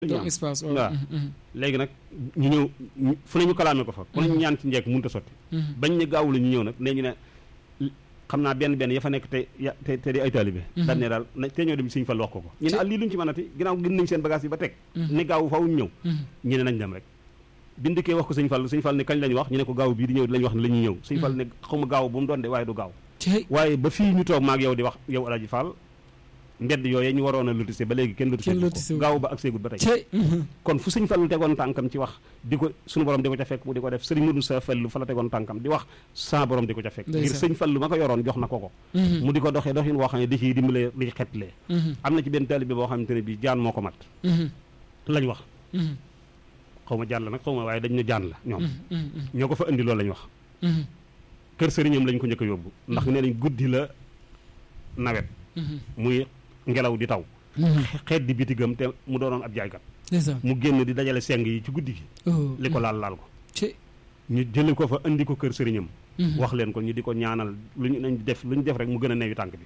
donc espace waaw waaw léegi nag ñu ñëw fu ne ñu kalaame ko fa ku ne ñu ñaan ci njekk mënut a sotti bañ ne gaawu la ñu ñëw nag nee ñu ne xam naa benn benn ya fa nekk te ya te te di ay taalibe daan ne daal na te ñoo dem Sëñ Fall wax ko ko ñu ne ah lii luñ ci mënati ginnaaw gën nañ seen bagage yi ba teg ne gaawu faaw ñu ñëw ñu ne nañ dem rek bindikee wax ko Sëñ Fall Sëñ Fall ne kañ lañ wax ñu ne ko gaaw bii di ñëw lañ wax ne la ñuy ñëw Sëñ Fall ne xawma gaaw bu mu doon de waaye du gaaw waaye ba fii ñu toog maag yow di wax yow Alaaji Fall mbedd yooyee ñu waroon a lotissé ba léegi kenn lotissé ko gaaw ba ak seegut ba tey kon fu sëñ Fallu tegoon tànkam ci wax di ko suñu borom di ko ca fekk mu di ko def sëriñ Modou Sa Fallu fa la tegoon tànkam di wax sa borom di ko ca fekk ngir sëñ Fallu ma ko yoroon jox na ko ko mu di ko doxee doxin woo xam ne di ciy dimbalee di xetlee am na ci benn taalibe boo xamante ne bi jaan moo ko mat lañ wax xaw ma jaan la nag xaw ma waaye dañ ne jaan la ñoom ñoo ko fa indi loolu lañ wax kër sëriñam lañ ko njëkk a yóbbu ndax nee nañ guddi la nawet muy ngelaw di taw xeet di bitigam te mu doonoon ab jaaykat mu génn di dajale seng yi ci guddi gi li ko laal laal ko ñu jëli ko fa indi ko kër sëriñam wax leen ko ñu di ko ñaanal lu ñu nañ def lu ñu def rek mu gën a neewi tànk bi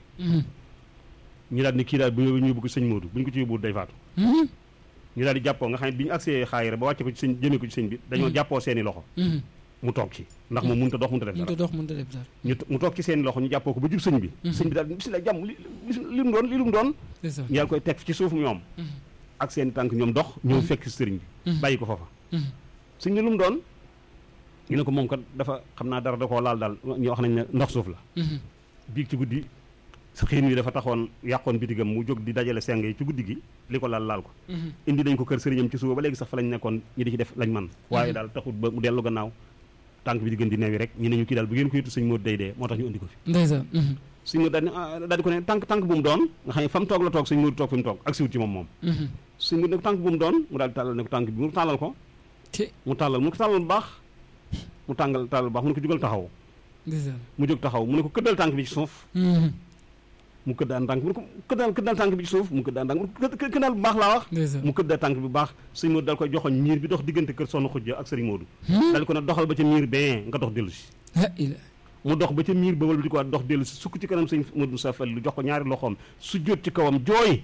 ñu daal ni kii daal bu ñu yóbbu ko sëñ Moodu bu ñu ko ci yóbbu day faatu ñu daal di jàppoo nga xam ne bi ñu agsee xaayira ba wàcce ko ci sëñ jëmee ko ci sëñ bi dañoo jàppoo seeni loxo mu toog ci ndax moom mënut a dox mënut a def dara ñu mu toog ci seen loxo ñu jàppoo ko ba jub sëñ bi sëñ bi daal bisimilah jàmm li li mu doon li mu doon ñu daal koy teg ci suuf ñoom ak seen tànk ñoom dox ñëw fekk sëriñ bi bàyyi ko foofa sëñ bi lu mu doon ñu ne ko moom kat dafa xam naa dara da koo laal daal ñu wax nañ ne ndox suuf la biig ci guddi sa xiin wi dafa taxoon yàqoon bitigam mu jóg di dajale seng yi ci guddi gi li ko laal laal ko indi nañ ko kër sëriñam ci suba ba léegi sax fa lañ nekkoon ñi di ci def lañ man waaye daal taxut ba mu dellu gannaaw tànk bi di gën di neewi rek ñu ne ñu kii daal bu ngeen ko yitu sëñ Modou day dee moo tax ñu indi ko fi ndeysaan sëñ Modou daal daal di ko ne tànk tànk bu mu doon nga xam ne fa mu toog la toog sëñ Modou toog fi mu toog ak siwut ci moom moom sëñ Modou ne ko tànk bu mu doon mu daal di tàllal ne ko tànk bi mu tàllal ko mu tàllal mu ne ko tàllal bu baax mu tàngal tàllal bu baax mu ne ko jugal taxaw mu jóg taxaw mu ne ko këddal tànk bi ci suuf mu këddaan tànk mu ne ko këddal këddal tànk bi ci suuf mu këddaan tànk mu këddal bu baax laa wax mu këddal tànk bi bu baax sëñ Modou dal koy joxoñ miir bi dox diggante kër Soxna Xujja ak sëriñ Modou dal ko ne doxal ba ca miir ben nga dox dellu si mu dox ba ca miir ba wal bi di ko dox dellu si sukk ci kanam sëñ Modou Sa Fall lu jox ko ñaari loxoom su jot ci kawam jooy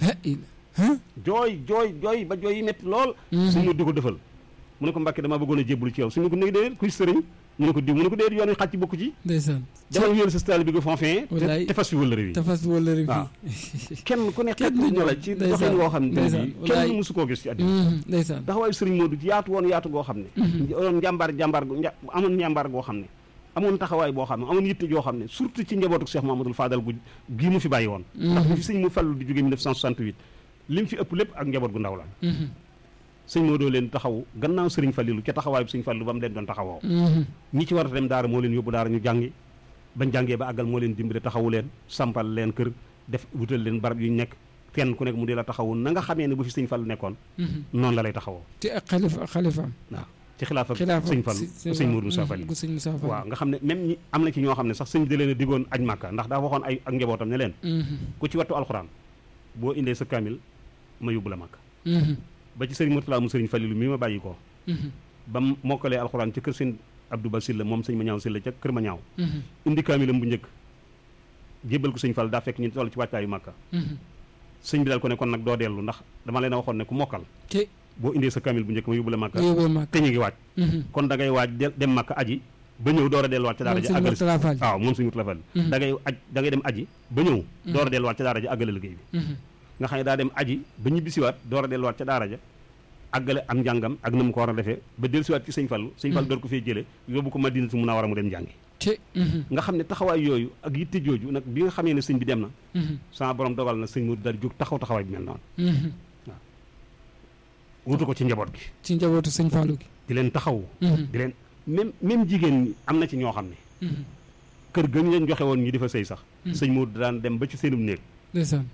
jooy jooy jooy ba jooy yi metti lool sëñ Modou di ko defal mu ne ko Mbàkke damaa bëggoon a jébbalu ci yow suñu ko néegi déedéet kuy sëriñ mu ne ko diw mu ne ko déedéet yoon wi xàcc bokku ci ndeysaan dama wéeru sa style bi nga fonfin te fas fi wëllëre wi te fas fi wëllëre wi waaw kenn ku ne xet na la ci doxin woo xam ne bi kenn mësu koo gis ci àddina ndeysaan taxawaayu sëriñ Modou yaatu woon yaatu goo xam ne doon njàmbaar njàmbaar amoon njàmbaar goo xam ne amoon taxawaay boo xam ne amoon yitte joo xam ne surtout ci njabootu Cheikh Mamadou Fadal gu gii mu fi bàyyi woon ndax bi fi sëñ mu fallu di jóge 1968 li mu fi ëpp lépp ak njaboot gu ndaw la sëñ Modou leen taxaw gannaaw sëriñ Fallilu ca taxawaay bi sëñ Fallu ba mu leen doon taxawoo ñi ci war a dem daara moo leen yóbbu daara ñu jàngi bañ jàngee ba àggal moo leen dimbale taxawu leen sampal leen kër def wutal leen barab yu ñu nekk kenn ku nekk mu di la taxawu na nga xamee ne bu fi sëñ Fallu nekkoon noonu la lay taxawoo ci ak xalifa ak xalifaam waaw ci xilaafa sëñ Fallu sëñ Modou Moussa Fall waaw nga xam ne même ñi am na ci ñoo xam ne sax sëñ bi da leen a diggoon aj màkka ndax daa waxoon ay ak njabootam ne leen ku ci wattu alxuraan boo indee sa kaamil ma yóbbu la màkka ba ci sëriñ Murtala mu sëriñ Falilu mi ma bàyyi ko ba mu mokkalee alxuraan ca kër sëñ Abdou Ba Silla moom sëñ ma ñaaw Silla ca kër ma ñaaw indi kaamilam bu njëkk jébbal ko sëñ Fall daa fekk ñu toll ci wàccaayu màkka sëñ bi daal ko ne kon nag doo dellu ndax dama leen a waxoon ne ku mokkal boo indee sa kaamil bu njëkk ma yóbbu la màkka te ñu ngi waaj kon da ngay waaj dem màkka aji ba ñëw door a delluwaat ca daara ji àggale waaw moom sëñ Murtala Fall da ngay aj da ngay dem aji ba ñëw door a delluwaat ca daara ji àggale liggéey bi nga xam ne daa dem aji ba ñu bisiwaat door a delluwaat ca daara ja àggale am njàngam ak na mu ko war a defee ba dellusiwaat ci sëñ Fallu sëñ Fallu door ko fee jële yóbbu ko Madinatu Munawwara mu dem jàngi nga xam ne taxawaay yooyu ak yitte jooju nag bi nga xamee ne sëñ bi dem na sama borom dogal na sëñ Modou daal jóg taxaw taxawaay bi mel noonu waaw wutu ko ci njaboot gi ci njabootu sëñ Fallu gi di leen taxaw di leen même même jigéen ñi am na ci ñoo xam ne kër gën leen joxe woon ñi di fa sëy sax sëñ Modou daan dem ba ci seenum néeg ndeysaan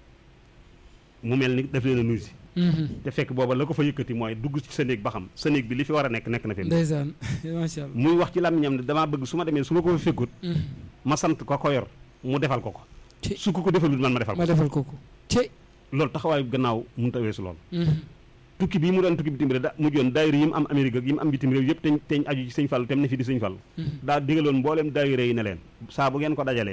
mu mel ni daf leen a nuyu si te fekk booba la ko fa yëkkati mooy dugg ci sa néeg ba xam sa néeg bi li fi war a nekk nekk na fi ndeysaan macha allah muy wax ci làmmiñam ne damaa bëgg su ma demee su ma ko fa fekkut ma sant ko ko yor mu defal ko ko su ko ko defalul man ma defal ko ma defal ko ko loolu taxawaayu gannaaw mënut a weesu lool tukki bii mu doon tukki bitim réew da mujjoon daayira yi mu am Amérique ak yi mu am bitim réew yëpp teñ teñ aju ci sëñ Fallu tem ne fi di sëñ Fallu daa digaloon mbooleem daayira yi ne leen saa bu ngeen ko dajalee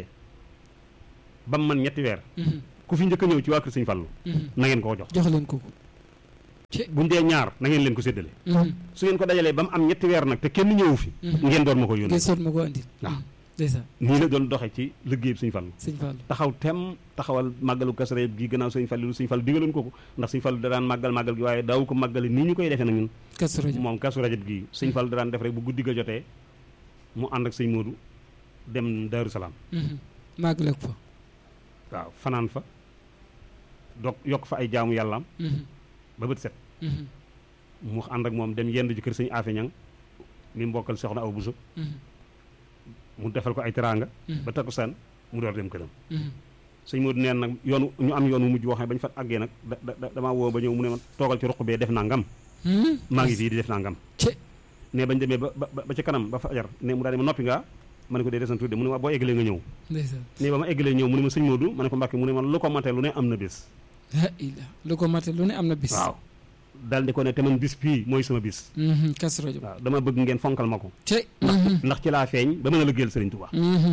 ba mu man ñetti weer ku fi njëkk a ñëw ci waa kër sëñ Fallu na ngeen koo jox jox leen ko ko buñ dee ñaar na ngeen leen ko séddale Mhm. su ngeen ko dajalee ba mu am ñetti weer nag te kenn ñëwu fi Mhm. ngeen doon ma ko yónnee ngeen soot ma ko andil waaw ndeysaan nii la doon doxee ci liggéey bi suñu Fallu sëñ Fallou taxaw tem taxawal màggalu Kazu Rajab gi gannaaw sëñ Fallu sëñ Fallu digaloon ko ko ndax sëñ Fallu da daan màggal màggal gi waaye daaw ko màggale nii ñu koy defee nag ñun Kazu Rajab moom Kazu Rajab gi sëñ Fallu da daan def rek bu guddi ga jotee mu ànd ak sëñ Moodu dem Daaru Salaam Mhm. màggale ko fa waaw fanaan fa dog yokk fa ay jaamu yàllaam Mhm. ba bët set Mhm. mu ànd ak moom dem yendu ji kër sëñ Afe Ñang mi mbokkal soxna aw buso Mhm. mu defal ko ay teraanga Mhm. ba takkusaan mu door dem këram Mhm. sëñ Moodu neen nag yoonu ñu am yoon wu mujj woo xam ne ba ñu fa àggee nag da da damaa woo ba ñëw mu ne ma toogal ci ruq bee def naa ngam Mhm. maa ngi fii di def naa ngam ci ne bañ demee ba ba ba ca kanam ba fajar ne mu daal di ma noppi ngaa ma ne ko dee desan tudde mu ne ma boo eggalee nga ñëw ndeysaan ne ba ma eggalee ñëw mu ne ma sëñ Moodu ma ne ko Mbàkke mu ne ma lu ko mate lu ne am na bés la ila lu ko mate lu ne am na bis waaw daal di ko ne te man bis bii mooy sama bis Mhm. Kazu Rajab waaw dama bëgg ngeen fonkal ma ko ci Mhm. ndax ci laa feeñ ba mën a liggéeyal Sëriñ Tuubaa Mhm.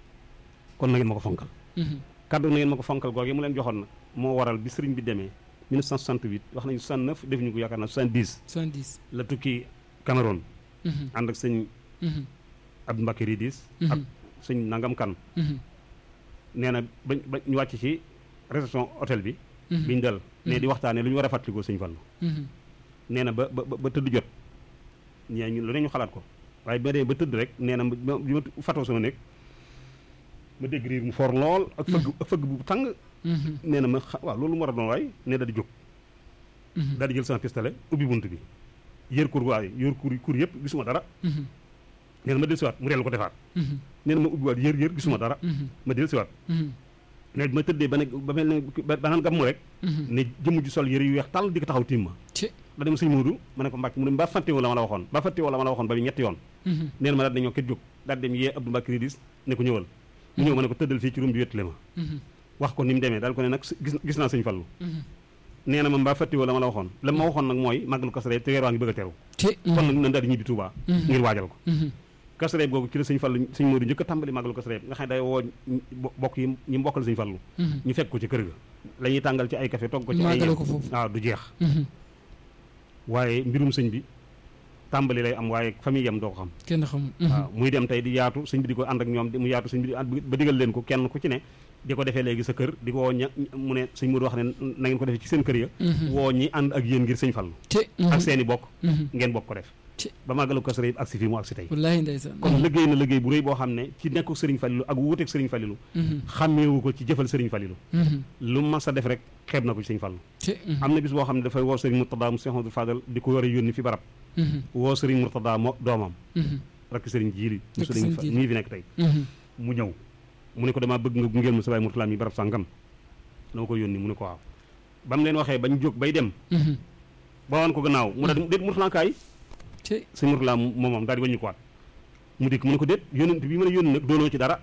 kon na ngeen ma ko fonkal Mhm. kaddu na ngeen ma ko fonkal googu mu leen joxoon nag moo waral bi sëriñ bi demee 1968 wax nañu 69 defuñu ko yaakaar naa 70 soixante-dix la tukki Cameroun Mhm. ànd ak sëñ Mhm. Abdou Mbacké Ridis ak Mhm. sëñ Nangam Kan Mhm. nee na bañ ba ñu wàcc ci réception hôtel bi Mhm. biñ dal ne Mhm. di waxtaanee lu ñu war a fàttalikoo sëñ Fallu Mhm. nee na ba ba ba ba tëdd jot ñee ñu lu ne ñu xalaat ko waaye ba dee ba tëdd rek nee na ma bi ma fatoo sama nekk ma dégg riir mu for lool ak fëgg ak fëgg bu tàng Mhm. nee na ma xa waaw loolu mu war a doon waay ne da di jóg Mhm. daal di jël sama pistolet ubbi bunt bi yër kur waay yër kur kur yëpp gisuma dara Mhm. nee na ma dellusiwaat mu dellu ko defaat Mhm. nee na ma ubbi waat yër yër gisuma dara Mhm. ma dellusiwaat Mhm. ne bi ma tëddee ba ne ba mel ne ba ba naan gàmmu rek Mhm. ne jëmm ji sol yëre yu weex tàll di ko taxaw tiim ma ci da dem sëñ Moodu ma ne ko Mbàkke mu ne mbaa fàttewoo la ma la waxoon mbaa fàttewoo la ma la waxoon ba bi ñetti yoon Mhm. nee na ma daal dañoo ket jóg daal dem yee Abdou Mbacké Ridis ne ko ñëwal mu ñëw ma ne ko tëddal fii ci rum bi wéttale ma Mhm. wax ko ni mu demee daal ko ne nag gis gis naa sëñ Fallu Mhm. nee na ma mbaa fàttewoo la ma la waxoon la ma waxoon nag mooy màggalu Kazu Rajab te weer waa ngi bëgg a teru ci kon nag nan daal di ñibbi Touba Mhm. ngir waajal ko Mhm. Kazu Rajab googu ci la sëñ Fallu sëñ Moodu njëkk a tàmbali màggalu Kazu Rajab nga xam ne day woo ñi- bo- bokk yi ñi mbokkal sëñ Fallu Mhm. ñu fekk ko ci kër ga la ñuy tàngal ci ay café togg ko ci ay màggale ñam ko foofu waaw du jeex Mhm. waaye mbirum sëñ bi tàmbali lay am waaye famille yam doo ko xam kenn xamul Mhm. waaw muy dem tey di yaatu sëñ bi di ko ànd ak ñoom di mu yaatu sëñ bi di ànd ba digal leen ko kenn ku ci ne di ko defee léegi sa kër di ko woo ña mu ne sëñ Moodu wax ne na ngeen ko defee ci seen kër ya Mhm. woo ñi ànd ak yéen ngir sëñ Fallu ci ak seeni bokk Mhm. ngeen bokk ko def Ci. ba màggalu Kazu Rajab agsi fii mu agsi tey wallaahi ndeysaan kon liggéey na liggéey bu rëy boo xam ne ci nekku sëriñ Fallilu ak wuuteeg sëriñ Fallilu Mhm. xàmmeewu ko ci jëfal sëriñ Fallilu Mhm. lu mas a def rek xeeb na ko ci sëñ Fallu ci Mhm. am na bis boo xam ne dafay woo sëriñ Murtada mu Cheikh Amadou Fadal di ko war a yónni fi barab Mhm. woo sëriñ Murtada moo doomam Mhm. rakk sëriñ Jiili mu Rakk sëriñ sëriñ Fa- Jiili. mii fi nekk tey Mhm. mu ñëw mu ne ko damaa bëgg nga gungeel ma sa baay Murtala mi barab sàngam dama ko yónni mu ne ko waaw ba mu leen waxee bañ jóg bay dem Mhm. ba woon ko gannaaw mu daal di déet Murtala kaay ci sëñ Murtala moom moom daal di wàññi ko waat mu dikk mu ne ko déet yónent bi ma la yónni nag doonoo ci dara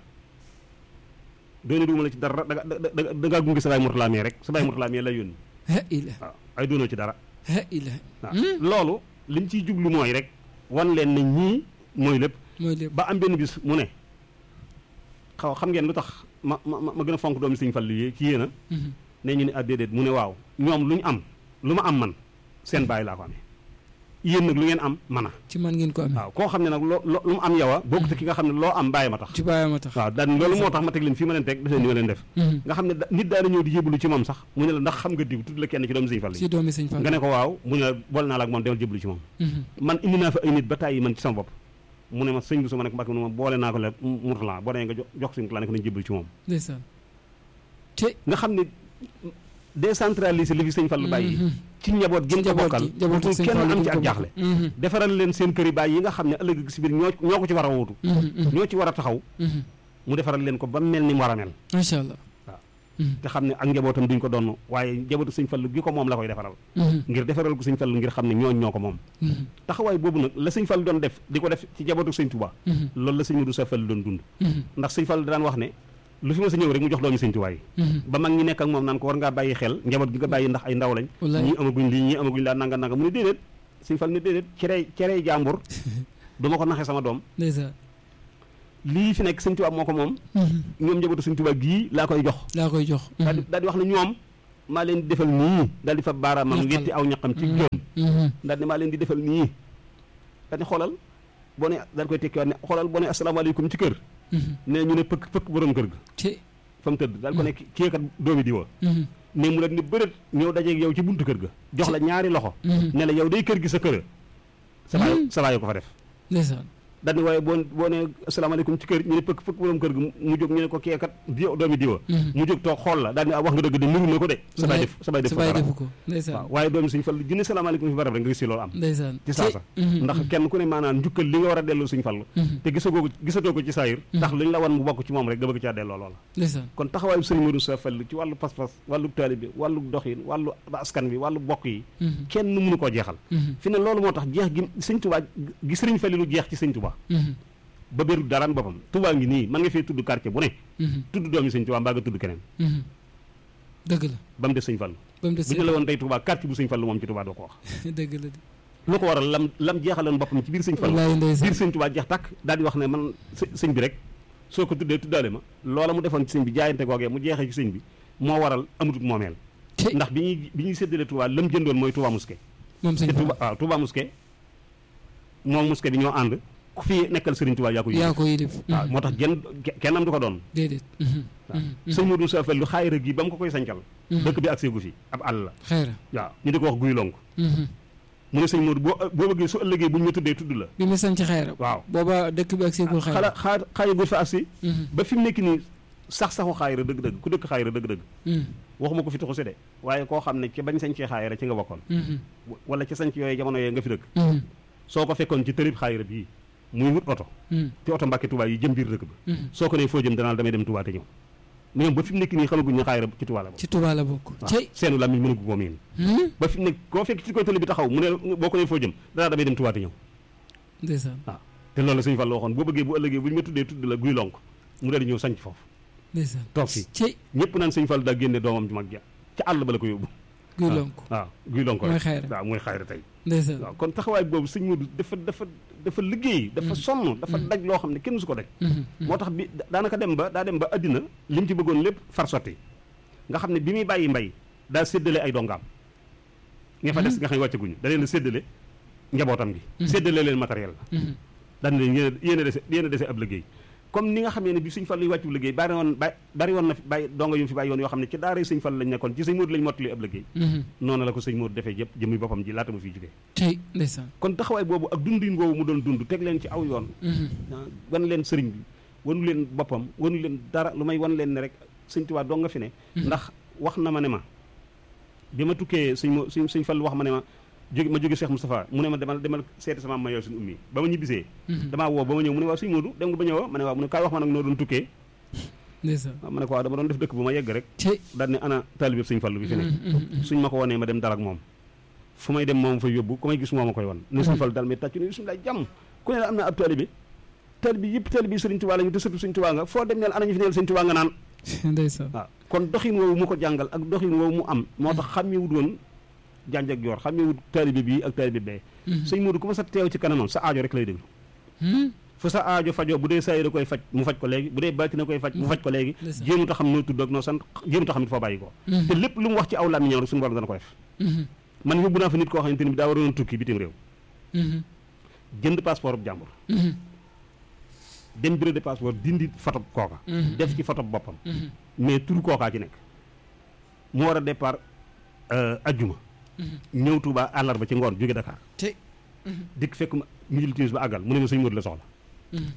doone duuma la ci dara da da da da ngaa gunge sa baay Murtala mi rek sa baay Murtala mi la yónni ha ila waaw ay doonoo ci dara ha ila waaw loolu liñ ciy jublu mooy rek wan leen ne ñii mooy lépp mooy lépp ba am benn bis mu ne xaw xam ngeen lu tax ma ma ma gën a fonk doomi Sëñ Fallu yi ci yéen a Mhm. ne ñu ne ah déedéet mu ne waaw ñoom lu ñu am lu ma am man seen bàyyi laa ko amee yéen nag lu ngeen am man a ci man ngeen ko amee waaw koo xam ne nag loo loo lu mu am yow a bokkut ak ki nga xam ne loo am bàyyi ma tax ci bàyyi ma tax waaw daan loolu moo tax ma teg leen fii ma leen teg def leen ni ma leen def Mhm. nga xam ne da- nit daana ñëw di jébbalu ci moom sax mu ne la ndax xam nga diw tudd la kenn ci doomi Sëñ Fallu ci yi doomi sëñ Fall nga ne ko waaw mu ne la bool naa la ak moom demal jébbalu ci moom Mhm. man indi naa fa ay nit ba tàyyi man ci sama bopp mu ne ma sëñ bi su ma nekk mbàkk mu ne ma boole naa ko la Murtala boo demee nga jox jox suñu la ne ko nañ jébbalu ci moom ndeysaan ci nga xam ne décentraliser li fi sëñ Fallu bàyyi Mhm. ci njaboot gi mu ko njaboot bokkal gi njabootu pour sëñ kenn Fall am gi ci ko ak jaaxle bokk. Mhm. defaral leen seen kër yi bàyyi yi nga xam ne ëllëg si biir ñoo ñoo ko ci war a wóotu Mhm. Mhm. ñoo ci war a taxaw Mhm. mu defaral leen ko ba mel ni mu war a mel macha allah waaw. Mhm. te xam ne ak njabootam duñ ko donn waaye njabootu sëñ Fallu gi ko moom la koy defaral Mhm. ngir defaral ko sëñ Fallu ngir xam ne ñooñ ñoo ko moom Mhm. taxawaay boobu nag la sëñ Fallu doon def di ko def ci njabootu sëñ Tuubaa Mhm. loolu la sëñ Mudu Sa Fallu doon dund Mhm. ndax sëñ Fallu daan wax ne lu fi ma sa ñëw rek mu jox doomi sëñ Tuubaa yi Mhm. ba mag ñi nekk ak moom naan ko war ngaa bàyyi xel njaboot gi nga bàyyi ndax ay ndaw lañ wallaay ñii amaguñ lii ñii amaguñ laa nanga nanga mu ne déedéet sëñ Fallu ne déedéet cerey cerey jàmbur du ma ko naxee sama doom ndeysaan lii fi nekk sëñ Tuubaa moo ko moom Mhm. ñoom njabootu sëñ Tuubaa gii laa koy jox laa koy jox daal di daal di wax ne ñoom maa leen di defal nii daal di fa baaraamam Ñaqal. wetti aw ñaqam ci Mhm. joom Mhm. daal ne maa leen di defal nii daal di xoolal boo ne daal koy tekkiwaat ne xoolal boo ne asalaamaaleykum ci kër Mhm. ne ñu ne pëkk pëkk borom kër ga ci fa mu tëdd daal ko ne kii kat doomi diwa Mhm. ne mu rek ni bërët ñëw dajeeg yow ci buntu kër ga jox la ñaari loxo Mhm. ne la yow day kër gi sa kër sa baay Hmm. sa baay ko fa def ndeysaan daal ni waaye boo boo ne asalaamaaleykum ci kër ñu ne pëkk pëkk borom kër ga mu jóg ñu ne ko kii kat diw doomi diwa Mhm. mu jóg toog xool la daal ni ah wax nga dëgg de niru na ko de sa baay def sa baay def sa ko baay dara defu ko waaw ndeysaan waaye doomi suñ fall junne salaamaaleykum fi barab rek nga gis si loolu am ndeysaan ci saasa Mhm. ndax kenn ku ne maanaam njukkal li nga war a delloo suñ fall Mhm. te gisagoo ko gisatoo ko ci saayir ndax luñ la wan mu bokk ci moom rek nga bëgg caa delloo loola ndeysaan kon taxawaayu sëriñ Modou Sa Fall ci wàllu pas-pas wàllu taalibe wàllu doxin wàllu askan bi wàllu bokk yi Mhm. kenn mënu koo jeexal Mhm. fi ne loolu moo tax jeex gi sëñ Tuubaa gi sëriñ Fallilu jeex ci sëñ Tuubaa Mhm. ba béru daraan boppam Tuubaa ngi nii man nga fee tudd quartier bu ne Mhm. tudd doomi sëñ Tuubaa mbaa nga tudd keneen Mhm. dëgg la ba mu des sëñ Fallu ba mu des bu ñu la woon tey Tuubaa quartier bu sëñ Fallu moom ci Tuubaa doo ko wax dëgg la de lu ko waral lam lam jeexaloon boppam ci biir sëñ Fallu wallaahi ndeysaan biir sëñ Tuubaa jeex tàkk daal di wax ne man së- sëñ bi rek soo ko tuddee tuddaale ma loola mu defoon ci sëñ bi jaayante googee mu jeexee ci sëñ bi moo waral amutut moomeel ci ndax bi ñuy bi ñuy séddale Tuubaa lam jëndoon mooy Tuubaa Mosquée moom te sëñ Tuubaa waaw Tuubaa Mosquée moom Mosquée bi ñoo ànd ku fi nekkal Sëriñ Tuubaa yaa ko yaa yëg ko yilif waaw moo tax genn kenn am du ko doon déedéet Mhm. waaw Mhm. sëñ Modou Sa Fall lu xaayira gi ba mu ko koy sancal Mhm. dëkk bi accès gu fi ab àll la xeera waaw ñu di ko wax guy lonk Mhm. mu ne sëñ Modou boo boo bëggee su ëllëgee bu ñu ma tuddee tudd la bi mu sanc xeera waaw booba dëkk bi ak seegul xala xeera xaa xaaya gu fa agsi Mhm. ba fi mu nekk nii sax saxu xaayira dëgg-dëgg ku dëkk xaayira dëgg-dëgg Mhm. waxuma ko fi tuxu si de waaye koo xam ne ci bañ sañcee xaayira ci nga bokkoon Mhm. wala ci sañc yooyu jamono yooyu nga fi dëkk Mhm. soo ko fekkoon ci tërib xaayira bii muy wut oto Mhm. te oto Mbàkke Tuubaa yi jëm biir dëkk ba Mhm. soo ko nee foo jëm danaa damay dem Tuubaa te ñëw ñoom ba fi mu nekk nii xamaguñ ne xaayira ci Tuubaa la bokk ci Tuubaa la bokk waaw cey seenu làmmiñ mënagu ko miin Mhm. ba fi mu nekk koo fekk ci koy tëli bi taxaw mu ne boo ko nee foo jëm danaa damay dem Tuubaa te ñëw ndeysaan waaw te loolu la sëñ Fall waxoon boo bëggee bu ëllëgee bu ñu ma tuddee tudd la guy lonk mu daal di ñëw sanc foofu ndeysaan toog fii cey ñëpp naan sëñ Fall daa génne doomam ju mag ja ca àll ba la ko yóbbu guy waaw lonk waaw guy lonk mooy rek xayra waaw mooy xayra tey ndeysaan waaw kon taxawaay boobu sëñ Modou dafa dafa dafa liggéey dafa sonn dafa daj loo xam ne kenn su ko daj Mhm. Mhm. moo tax bi daanaka dem ba daa dem ba àddina li mu ci bëggoon lépp far sotti nga xam ne bi muy bàyyi mbay daa séddale ay dongaam nga fa des nga xam ne wàccaguñu da leen a séddale njabootam gi séddale leen matériel la Mhm. daan leen yéen a yéen a dese yéen a dese ab liggéey comme ni nga xamee ne bi sëñ Fall luy wàccu liggéey bari woon ba bari woon na fi bàyyi donga yu mu fi bàyyi woon yoo xam ne ci daara sëñ Fall lañ nekkoon ci sëñ Modou lañ mottali ab liggéey Mhm. noonu la ko sëñ Modou defee yëpp jëmmi boppam ji laata mu fiy jógee cey ndeysaan kon taxawaay boobu ak dundin boobu mu doon dund teg leen ci aw yoon Mhm. ah, wan leen sëriñ bi wanu leen boppam wanu leen dara lu may wan leen ne rek sëñ Tuubaa doo nga fi ne ndax wax na ma ne ma bi ma tukkee sëñ mo sëñ sëñ Fall wax ma ne ma jóge ma jóge Cheikh Moustapha mu ne ma demal demal seeti sama ma yow suñu ummi ba ma ñibbisee Mhm. damaa woo ba ma ñëw mu ne waaw sëñ Modou dem nga ba ñëw ma ne waaw mu ne kaay wax ma nag noo doon tukkee ndeysaan waaw ma ne ko waaw dama doon def dëkk bu ma yegg rek cey daal ne ana taalibe sëñ Fallu bi fi ne Mhm. Mhm. suñ ma ko wonee ma dem dal ak moom fu may dem moom fa yóbbu ku may gis moo ma koy won ne sëñ Fallu dal mais tàccu ne bismillah jàmm ku ne la am na ab taalibe taalibe yëpp taalibe yi sëriñ Tuubaa lañu te sëtu sëñ Tuubaa nga foo dem neel ana ñu fi neel sëñ Tuubaa nga naan ndeysaan waaw kon doxin woowu mu ko jàngal ak doxin woowu mu am moo tax xàmmewut woon janj ak joor xàmmewut taalibe bii ak taalibe bee Mhm. sëñ Modou ku ma sa teew ci kanamam sa aajo rek lay déglu Mhm. fu sa aajo fajoo bu dee saa yi da koy faj mu faj ko léegi bu dee baati na koy faj mu faj ko léegi Ndeysaan. jéemuta xam noo tudd ak noo sant jéemuta xam it foo bàyyi ko Mhm. te lépp lu mu wax ci aw làmmiñam rek suñu borom dana ko def Mhm. man yóbbu naa fa nit koo xamante ni bi daa waroon tukki bitim réew Mhm. jënd passeport bu jàmbur Mhm. dem bureau de passeport dindi photo kooka Mhm. def ci photo boppam Mhm. mais turu kookaa ci nekk mu war a départ euh, ajjuma Mhm. ñëw Tuuba àllarba ci ngoon jóge Dakar cey dikk fekk ma mu jël timis ba àggal mu ne ma sëñ Modou la soxla Mhm.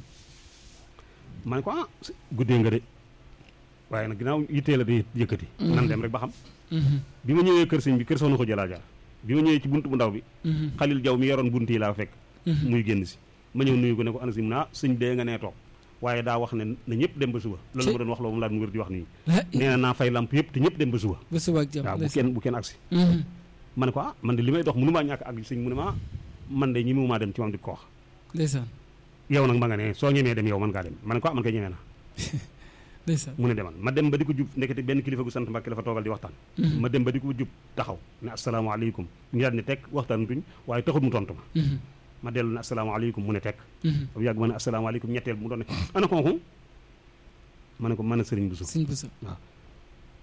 ma ne ko ah s- guddee nga de waaye nag ginnaaw yittee la di yëkkati nan dem rek ba xam Mhm. bi ma ñëwee kër sëñ bi kër soxna ko jëlaa jaar bi ma ñëwee ci bunt bu ndaw bi Mhm. xalil jaw mi yoroon bunt yi laa fekk Mhm. muy génn si ma ñëw nuyu ko ne ko ana si mu ne ah sëñ bee nga nee toog waaye daa wax ne na ñëpp dem ba suba loolu Ci- ma doon wax loo moom laa doon wër di wax nii La- nee na naa fay lamp yëpp te ñëpp dem ba suba ba suba ak jàmm waaw bu ndeysaan. kenn bu kenn agsi Mhm. ma ne ko ah man de li may dox mënu maa ñàkk ak sëñ mu ne ma ah man de ñi mu maa dem ci moom di ko wax ndeysaan yow nag ma nga ne soo ñemee dem yow man ngaa dem ma ne ko ah man koy ñemee na ndeysaan mu ne demal ma dem ba di ko jub nekkati benn kilifa gu sant Mbàkke la fa toogal di waxtaan Mhm. ma dem ba di ko jub taxaw ne asalaamaaleykum ñu daal ne tekk waxtaan tuñ waaye taxut mu tontu ma Mhm. ma dellu ne asalaamaaleykum mu ne tekk Mhm. ba mu yàgg ma ne asalaamaaleykum ñetteel mu doon ne ana kooku ma ne ko mën a sëriñ bu suuf sëñ bu sa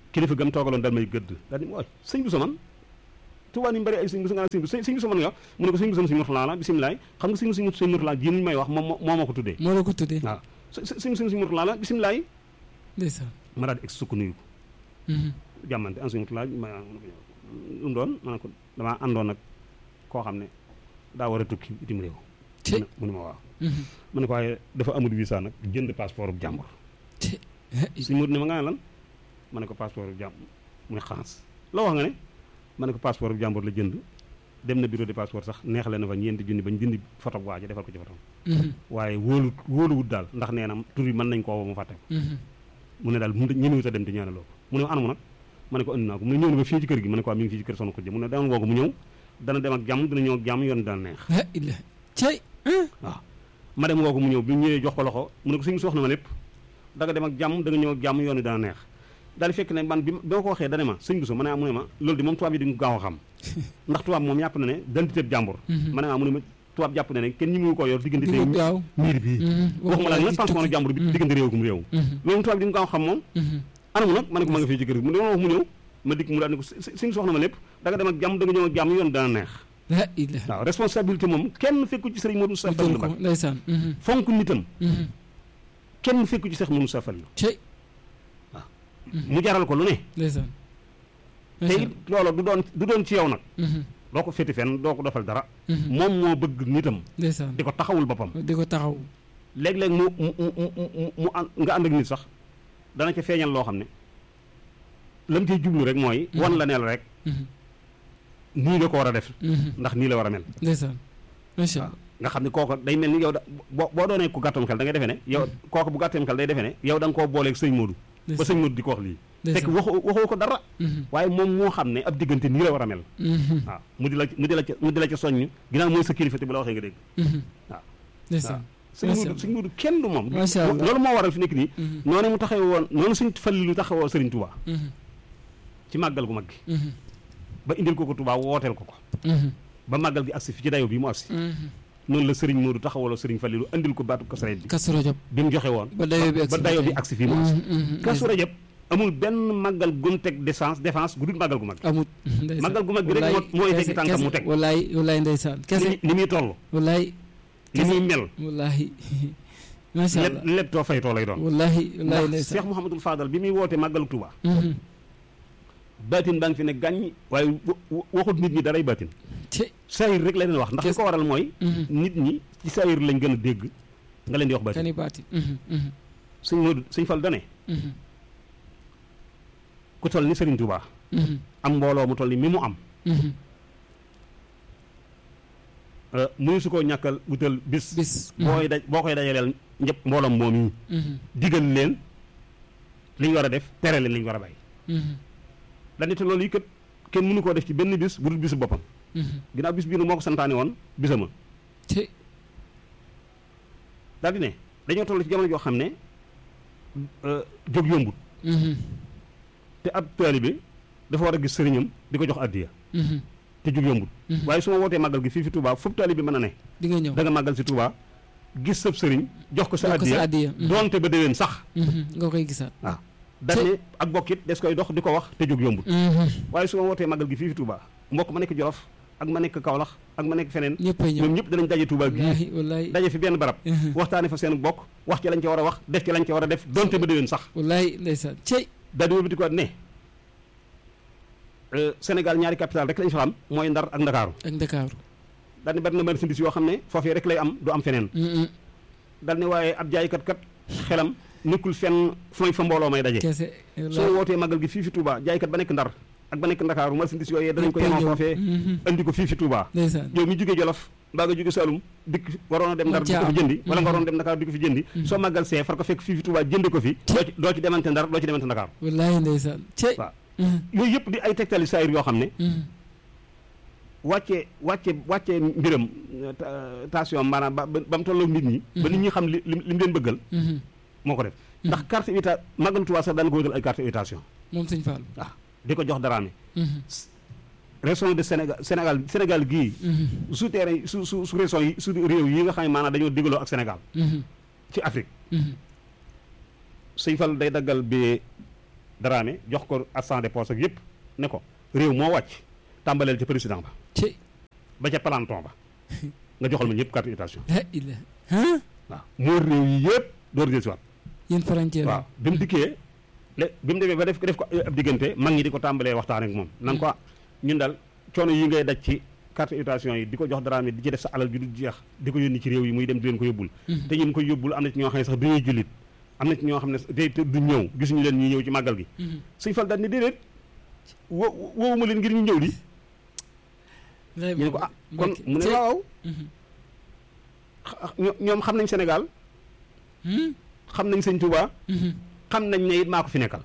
kilifa gam toogaloon dal may gëdd daal di waay sëñ bu man Tuubaa ni mu bëri ay sëñ bu nga sëñ bu sëñ bu man nga wax mu ne ko sëñ bu sëñ Murtala la bisimilaay xam nga sëñ bu sëñ Murtala ji ñu may wax moom moo ma ko tuddee moo la ko tuddee waaw sëñ bu sëñ Murtala la bisimilaay ndeysaan ma daal di egg sukk nuyu ko jàmmante en sëñ Murtala ma lu mu doon ma ne ko damaa àndoon ak koo xam ne daa war a tukki itim réew mu ne ma waaw ma ne ko waaye dafa amul visa nag jënd passeport bu jàmbur suñ mut ne ma nga ne lan ma ne ko passeport bu jàmbur mu ne xaans loo wax nga ne ma ne ko passeport bu jàmbur la jënd dem na bureau de passeport sax neexale na fa ñeenti junni bañ dindi photo bu waaja defal ko ci photo waaye wóolu wóoluwut daal ndax nee na tur yi mën nañ koo woo mu fàtte ko mu ne daal mu ñemewut a dem te ñaanaloo ko mu ne ma anamu nag ma ne ko andi naa ko mu ne ñëw na ba fii ci kër gi ma ne ko mi ngi fii ci kër soxna ko jë mu ne dama woo ko mu ñëw dana dem ak jàmm dana ñëw ak jàmm yoon dana neex cey waaw ma dem woo ko mu ñëw bi mu ñëwee jox ko loxo mu ne ko suñu soxna ma lépp da nga dem ak jàmm da nga ñëw ak jàmm yoon dana neex daal di fekk ne man bi ma ko waxee dane ma sëñ Bousso ma ne mu ne ma loolu di moom tubaab yi dañu gaaw a xam ndax tubaab moom yàpp na ne identité jàmbur ma ne ma mu ne ma tubaab jàpp na ne kenn ñi mu ko yor diggante tey miir bii waxuma la nag passeport jàmbur bi diggante réew kum réew loolu tubaab yi dañu gaaw a xam moom anamu nag ma ne ko ma nga fii ci kër gi mu ne wax mu ñëw ma dikk mu daal ne ko suñu soxna ma lépp da nga dem ak jàmm da nga ñëw ak jàmm yoon dana neex waaw responsabilité moom kenn fekku ci sëriñ Modou Moussa Fall ba ndeysaan fonk nitam kenn fekku ci Seex Modou Moussa Fall cey waaw mu jaral ko lu ne ndeysaan te it loolu du doon du doon ci yow nag doo ko féeti fenn doo ko defal dara moom moo bëgg nitam ndeysaan di ko taxawul boppam di ko taxaw léeg-léeg mu mu mu mu nga ànd ak nit sax dana ca feeñal loo xam ne lam cay jublu rek mooy wan la neel rek nii nga ko war a def ndax nii la war a mel ndeysaan macha allah nga xam ne kooku day mel ni yow da boo boo doonee ku gàttam xel da ngay defee ne yow kooku bu gàttam xel day defee ne yow da nga koo booleeg sëñ Modou ba sëñ Modou di ko wax lii fekk waxoo waxoo ko dara waaye moom moo xam ne ab diggante nii la war a mel waaw mu di la mu di la ca mu di la ca soññ ginnaaw mooy sa kilifa te bu la waxee nga dégg waaw ndeysaan sëñ Modou sëñ Modou kenn du moom macha allah loolu moo waral fi nekk nii noonu mu taxaw woon noonu suñ fali lu taxawoo Sëriñ Touba ci màggal gu mag gi ba indil ko ko Touba wooteel ko ko ba màggal gi agsi fi ci dayo bi mu agsi noonu la Sëriñ Modou taxawaloo Sëriñ Fallilu andil ko baatu Kazu Rajab bi Kazu Rajab bi mu joxe woon ba dayo bi agsi ba dayo bi agsi fii mu agsi Kazu Rajab amul benn màggal gu mu teg décence défense gu dul màggal gu mag amut màggal gu mag gi rek moo mooy teg tànkam mu teg wallaay wallaay ndeysaan kese ni muy toll wallaay ni muy mel wallaay macha allah lépp too fay too lay doon wallaay wallaay ndax ndeysaan Cheikh Mouhamadul Fadal bi muy woote màggalu Touba baatin baa ngi fi ne gàññ waaye waxut nit ñi daray baatin ci saayir rek la leen wax ndax li ko waral mooy nit ñi ci saayir lañ gën a dégg nga leen di wax baatin kani baatin sëñ Modou sëñ Fall dane ku toll ni Serigne Touba am mbooloo mu toll ni mi mu am mënu su koo ñàkkal wutal bis bis booy daj boo koy dajaleel ñëpp mbooloom moom yi digal leen li ñu war a def tere leen li ñu war a bàyyi dañu te loolu yi kat kenn mënu koo def ci benn bis bu dul bisu boppam ginnaaw bis bii nag moo ko santaane woon bisama ci daal di ne dañoo toll ci jamono joo xam ne jóg yombut te ab taalibe dafa war a gis sëriñam di ko jox addiya te jóg yombut waaye su ma wootee màggal gi fii fi Touba foofu taalibe mën a ne di nga ñëw da nga màggal si Touba gis sab sëriñ jox ko sa jox ko sa addiya addiya doonte ba déwén sax nga koy gisaat waaw dañ ne ak bokk it des koy dox di ko wax te jóg yombut waaye su ma wootee màggal gi fii fi Touba mbokk ma nekk Jolof ak ma nekk Kaolack ak ma nekk feneen ñëppay ñëw ñoom ñëpp danañ daje Touba gii wallaahi wallaahi daje fi benn barab waxtaane fa seen bokk wax ci lañ ca war a wax def ci lañ ca war a def donte ba déwén sax wallaahi ndeysaan cey daal di wëlbati ko ne Sénégal ñaari capital rek lañ fa am mooy Ndar ak Ndakaaru ak Ndakaaru daal ne bari na marchandise yoo xam ne foofee rek lay am du am feneen daal ne waaye ab jaaykat kat xelam nekkul fenn fu may fa mbooloo may daje kese soo wootee magal gi fii fi Touba jaaykat ba nekk Ndar ak ba nekk Ndakaaru marchandise yooyee danañ ko yemoo foofee andi ko fii fi Touba ndeysaan yow mi jógee Jolof mbaa nga jóge Saalum dikk waroon a dem Ndar di ko fi jëndi wala nga waroon dem Ndakaaru di ko fi jëndi soo màggal see far ko fekk fii fi Touba jënd ko fi doo ci doo ci demante Ndar doo ci demante Ndakaaru wallaahi ndeysaan cey waaw yooyu yëpp di ay tegtali saayir yoo xam ne wàcce wàcce wàcce mbiram station maanaam ba ba mu tolloog nit ñi ba nit ñi xam li li mu leen bëggal moo ko def ndax carte invita màggalu Tuubaa sax daan ko wutal ay carte invitation moom sëñ Fall waaw di ko jox daraame région de Sénégal Sénégal Sénégal gii su terrain su su su région yi su réew yi nga xam ne maanaam dañoo digaloo ak Sénégal ci Afrique sëñ Fall day daggal bi Dramé jox ko assistant de poste ak yëpp ne ko réew moo wàcc tàmbaleel ca président ba ci ba ca planton ba nga joxal ma ñëpp carte invitation la ilaha ah waaw moo réew yi yëpp door jël si waat yéen frontière waaw bi mu dikkee le bi mu demee ba def def ko ab diggante mag ñi di ko tàmbalee waxtaan ak moom nan ko ñun daal coono yi ngay daj ci carte invitation yi di ko jox Dramé di ci def sa alal ju du jeex di ko yónni ci réew yi muy dem di leen ko yóbbul te ñun koy yóbbul am na ci ñoo xam ne sax duñuy jullit am na ci ñoo xam ne tey te du ñëw gisuñu leen ñuy ñëw ci màggal gi suñ fal daal ni déedéet wo woowuma leen ngir ñu ñëw di ñu ne ko ah kon mu ne waaw ño- ñoom xam nañ Sénégal xam nañ sëñ Touba xam nañ ne it maa ko fi nekkal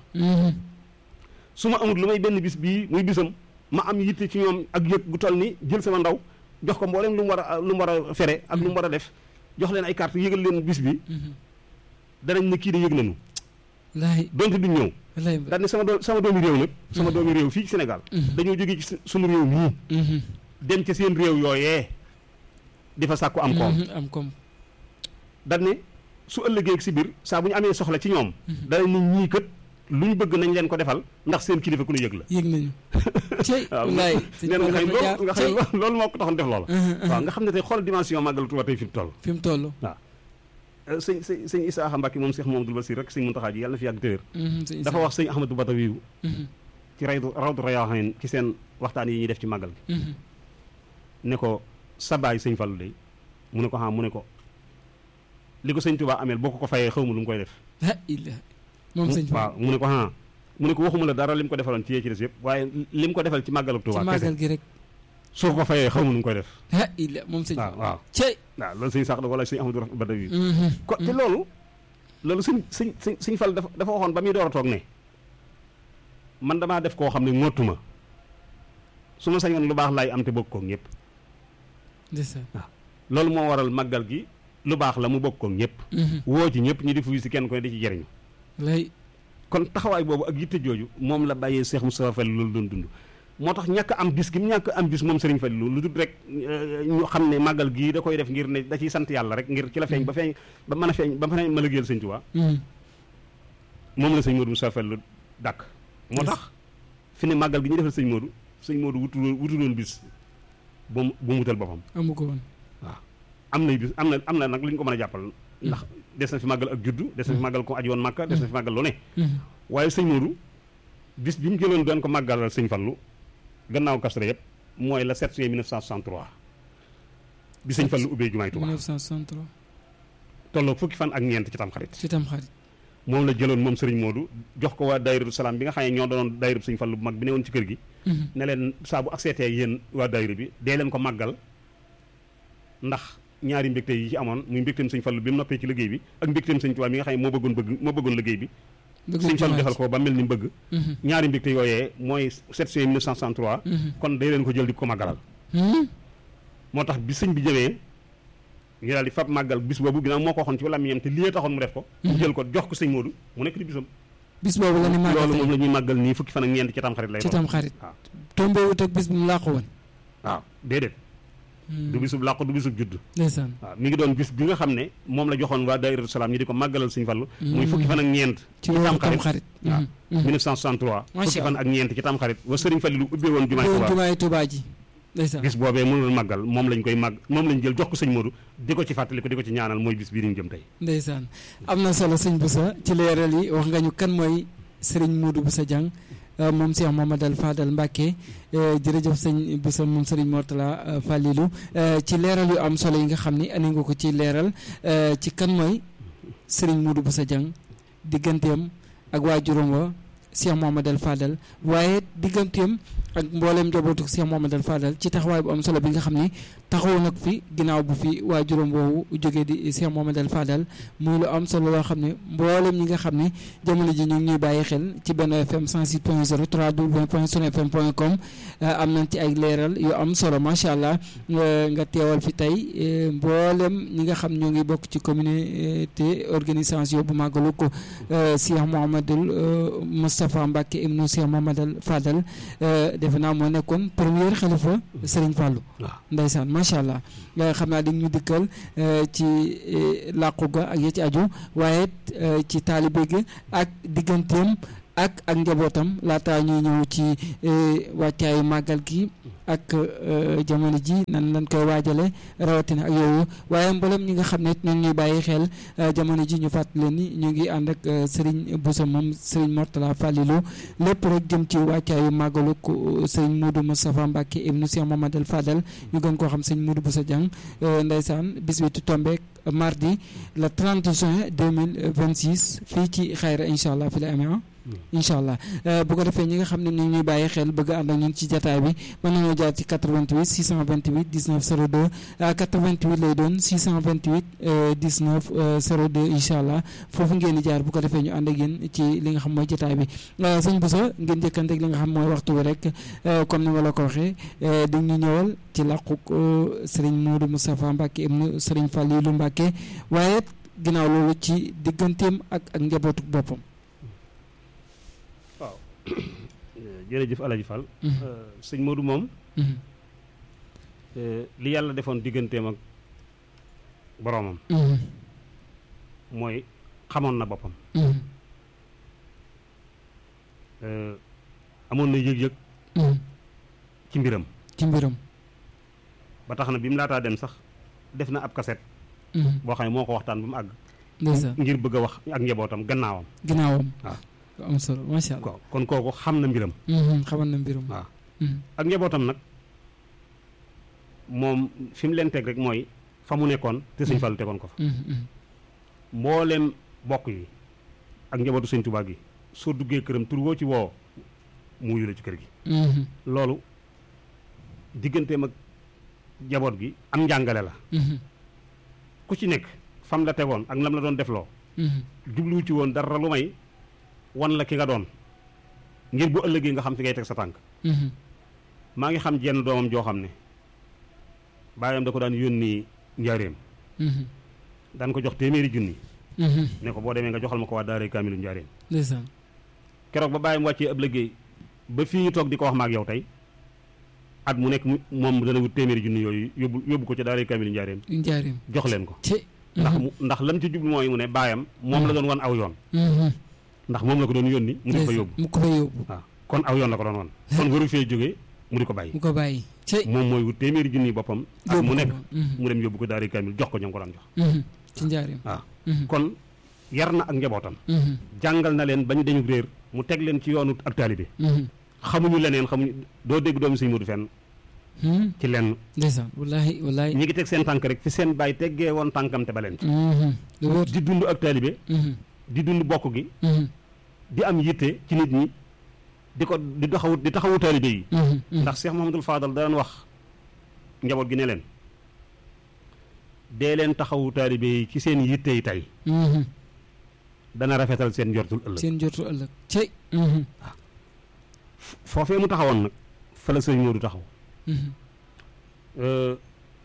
su ma amul lu may benn bis bii muy bisam ma am yitte ci ñoom ak yëg gu toll ni jël sama ndaw jox ko mboolem lu mu war a lu mu war a fere ak lu mu war a def jox leen ay carte yëgal leen bis bi danañ ne kii de yëg nañu laay donte duñ ñëw laay daal ne sama doom sama doomi réew nag sama doomi réew fii ci Sénégal dañoo jógee ci su- suñu réew mii dem ca seen réew yooyee di fa sàkku am koom am koom dañ ne su ëllëgee si biir saa bu ñu amee soxla ci ñoom danañ ne ñii kët lu ñu bëgg nañ leen ko defal ndax seen kilifa ku ñu yëg la yëg nañu cey waaw laay nee na nga xam loolu nga xam loolu loolu moo ko taxoon def loola waaw nga xam ne tey xool dimension màggal Tuuba tey fi mu toll fi mu toll waaw sëñ sëñ sëñ Isaaxa Mbàkke moom Cheikh Mamadou Basir rek sëñ Muntaxa ji yàlla na fi yàgg téwér dafa wax sëñ Ahmadou Badawi ci raydu rawdu rayaaxin ci seen waxtaan yi ñuy def ci màggal gi ne ko sa baay sëñ Fallu de mu ne ko xam mu ne ko li ko sëñ Tuubaa ameel boo ko ko fayee xaw ma lu mu koy def la ilaha moom sëñ waaw mu ne ko ah mu ne ko waxuma la dara li mu ko defaloon ci yee ci des yëpp waaye li mu ko defal ci màggalu ci Tuubaa màggal kese gi rek soo ko fayee xaw ma nu mu koy def la ilaha moom sëñ waaw waaw cey waaw loolu sëñ sax da wala sëñ Ahmadou Badawi ko te loolu loolu sëñ sëñ sëñ sëñ Fall dafa dafa waxoon ba muy door a toog ne man damaa def koo xam ne ngottuma su ma sañoon lu baax laay am te bokk koog ñëpp ndeysaan loolu moo waral màggal gi lu baax la mu bokk koog ñëpp woo ci ñëpp ñi di fuy si kenn ko ne di ci jëriñu lay kon taxawaay boobu ak yitte jooju moom la bàyyee Cheikh Moustapha Fall loolu doon dund moo tax ñàkk am bis gi mu ñàkk am bis moom Serigne Fall lu dul rek ñu xam ne màggal gii da koy def ngir ne da ciy sant yàlla rek ngir ci la feeñ ba feeñ ba mën a feeñ ba mën a liggéeyal Sëñ Tuubaa moom la sëñ Modou Moustapha Fall dàkk moo tax fi ne màggal gi ñu defal sëñ Modou sëñ Modou wutu wutu doon bis bu mu bu mu wutal boppam amu ko woon waaw am nay bis am na am na nag lu ñu ko mën a jàppal ndax des na fi màggal ak juddu des na fi màggal ko aji woon màkka des na fi màggal lu ne waaye sëñ Modou bis bi mu jëloon doon ko màggalal sëñ Fallu gannaaw kastre yëpp mooy la 7 juillet 1963 bi sëñ Fallu ubbee jumaay Tuubaa 1963 tolloo fukki fan ak ñeent ci tamxarit ci tam xarit moom la jëloon moom sëriñ Modou jox ko waa daayiratu salaam bi nga xam ne ñoo doonoon daayiratu sëñ Fallu bu mag bi ne woon ci kër gi ne leen saa bu accepté yéen waa daayira bi dee leen ko màggal ndax ñaari mbégte yi ci amoon muy mbégteem sëñ Fallu bi mu noppee ci liggéey bi ak mbégteem sëñ Tuubaa mi nga xam ne moo bëggoon bëgg moo bëggoon liggéey bi sëñ Fallu defal ko ba mel ni mu bëgg ñaari mbégte yooyee mooy 7 juillet 1963 kon day leen ko jël di ko màggalal moo tax bi sëñ bi jëmee ñu daal di fab màggal bis boobu ginnaaw moo ko waxoon ci wala mi yam te lii taxoon mu def ko mu jël ko jox ko sëñ Modou mu nekk di bisam bis boobu la ni màggal loolu moom la ñuy màggal nii fukki fan ak ñeent ci tamxarit lay ci doon tam xarit waaw tombé wut ak bis bu mu làqu woon waaw déedéet du bisub làqu du bisub judd ndeysaan waaw mi ngi doon bis bi nga xam ne moom la joxoon waa daayiratu salaam ñi di ko màggalal sëñ Fallu muy fukki fan ak ñeent ci weeru tam xarit waaw 1963 Macha fukki fan ak ñeent ci tamxarit wa sëriñ Fallu lu ubbee woon jumaay boobu Tuubaa jumaay Tuubaa ji ndeysaan bis boobee mënul màggal moom lañ koy màgg moom lañ jël jox ko sëñ Modou di ko ci fàttali ko di ko ci ñaanal mooy bis bii ñu jëm tey ndeysaan am na solo sëñ Boussa ci leeral yi wax nga ñu kan mooy sëriñ Modou Boussa Dieng moom Cheikh Mamadou Fadal Mbacke jërëjëf sëñ Boussa moom sëriñ Mortala Fallilou ci leeral yu am solo yi nga xam ni andi nga ko ci leeral ci kan mooy sëriñ Modou Boussa Dieng digganteem ak waajuram wa Cheikh Mamadou Fadal waaye digganteem ak mboolem njabootu Cheikh Mamadou Fadal ci taxawaay bu am solo bi nga xam ni taxaw nag fi ginnaaw bu fi waajuram boobu jógee di Cheikh Mamadou Fadal muy lu am solo loo xam ne mboolem ñi nga xam ni jamono ji ñu ngi ñuy bàyyi xel ci benn FM 106.0 www.sunfm.com am nañ ci ay leeral yu am solo macha allah nga teewal fi tey mboolem ñi nga xam ñoo ngi bokk ci communauté organisation bu màggalu ko Cheikh Mouhamadoul Moustapha Mbacke ibnu Cheikh Mamadou Fadal defe naa moo nekkoon premier xalifa Serigne Fallou ndeysaan macha allah xam naa dañ ñu dikkal ci làqu ga ak ya ci aju waaye ci taalibe gi ak digganteem ak ak njabootam laataa ñuy ñëw ci wàccaayu màggal gi ak jamono ji nan lañ koy waajale rawatina ak yooyu waaye mboolem ñi nga xam ne ñu ngi ñuy bàyyi xel jamono ji ñu fàttali leen ni ñu ngi ànd ak Serigne Bousso moom Serigne Mourtala Fallilou lépp rek jëm ci wàccaayu màggalu Serigne Modou Moustapha Mbacke ibnu Cheikh Mamadou Fadal ñu gën koo xam Serigne Modou Bousso Dieng ndeysaan bis bi tombeek mardi le 30 juin 2026 fii ci xayra incha allah fi la amee incha allah bu ko defee ñi nga xam ne ñu ngi ñuy bàyyi xel bëgg ànd ak ñun ci jataay bi mën nañoo jaar ci 88 628 19 02 88 lay doon 628 19 02 incha allah foofu ngeen di jaar bu ko defee ñu ànd ak yéen ci li nga xam mooy jataay bi sëñ Bousso ngeen njëkkante ak li nga xam mooy waxtu bi rek comme ni ma la ko waxee di ñu ñëwal ci làqu Serigne Modou Moustapha Mbacke ibnu Serigne Fallilou Mbacke waaye ginnaaw loolu ci digganteem ak ak njabootu boppam. waaw jërëjëf Alaji Fall sëñ Modou moom li yàlla defoon digganteem ak boroomam mooy xamoon na boppam amoon na yëg-yëg ci mbiram ci mbiram ba tax na bi mu laataa dem sax def na ab kaset boo xam ne moo ko waxtaan ba mu àgg ndeysaan ngir bëgg a wax ak njabootam gannaawam ginnaawam waaw am solo macha allah ko kon kooku xam na mbiram xamal na mbiram waaw ak njabootam nag moom fi mu leen teg rek mooy fa mu nekkoon te sëñ Fallu tegoon ko fa mbooleem bokk yi ak njabootu sëñ Tuubaa gi soo duggee këram tur woo ci woo mu wuyu la ci kër gi loolu digganteem ak njaboot gi am njàngale la ku ci nekk fam la tegoon ak lam la doon defloo jubluwu ci woon dara lu may wan la ki nga doon ngir bu ëllëgee nga xam fi ngay teg sa tànk maa ngi xam jenn doomam joo xam ne baayam da ko daan yónni njaareem daan ko jox téeméeri junni ne ko boo demee nga joxal ma ko waa daaray kaamilu njaareem ndeysaan keroog ba bàyyam wàccee ab liggéey ba fii ñu toog di ko wax ma ak yow tey at mu nekk moom dana wut téeméeri junni yooyu yóbbu yóbbu ko ca daaray kaamilu njaareem njaareem jox leen ko ci ndax mu ndax lam ci jublu mooy mu ne baayam moom la doon wan aw yoon ndax moom la ko doon yónni mu di ko yóbbu mu ko fa yóbbu waaw kon aw yoon la ko doon wan kon waru fee jógee mu di ko bàyyi mu ko bàyyi ci moom mooy wut téeméeri junni boppam ak mu nekk Mhm. mu dem yóbbu ko daari kaamil jox ko ñoom ko daan jox Mhm. ci njaareem waaw Mhm. kon yar na ak njabootam Mhm. jàngal na leen bañ dañu réer mu teg leen ci yoonu ak taalibe Mhm. xamuñu leneen xamuñu doo dégg doomu sëñ Moodu fenn Mhm. ci lenn ndeysaan wallaahi wallaahi ñi ngi teg seen tànk rek fi seen bàyyi teggee woon tànkam te ba leen ci Mhm. lu wóor di dund ak taalibe Mhm. di dund bokk gi Mhm. di am yitte ci nit ñi di ko di taxawu di taxawu taalibe yi Mhm. Mhm. ndax Cheikh Mouhamadul Fadal daan wax njaboot gi ne leen dee leen taxawu taalibe yi ci seen yitte yi tey Mhm. dana rafetal seen njortul ëllëg seen jotu ëllëg ci Mhm. foofee mu taxawoon nag fa la sëñ Moodu taxaw Mhm. Euh,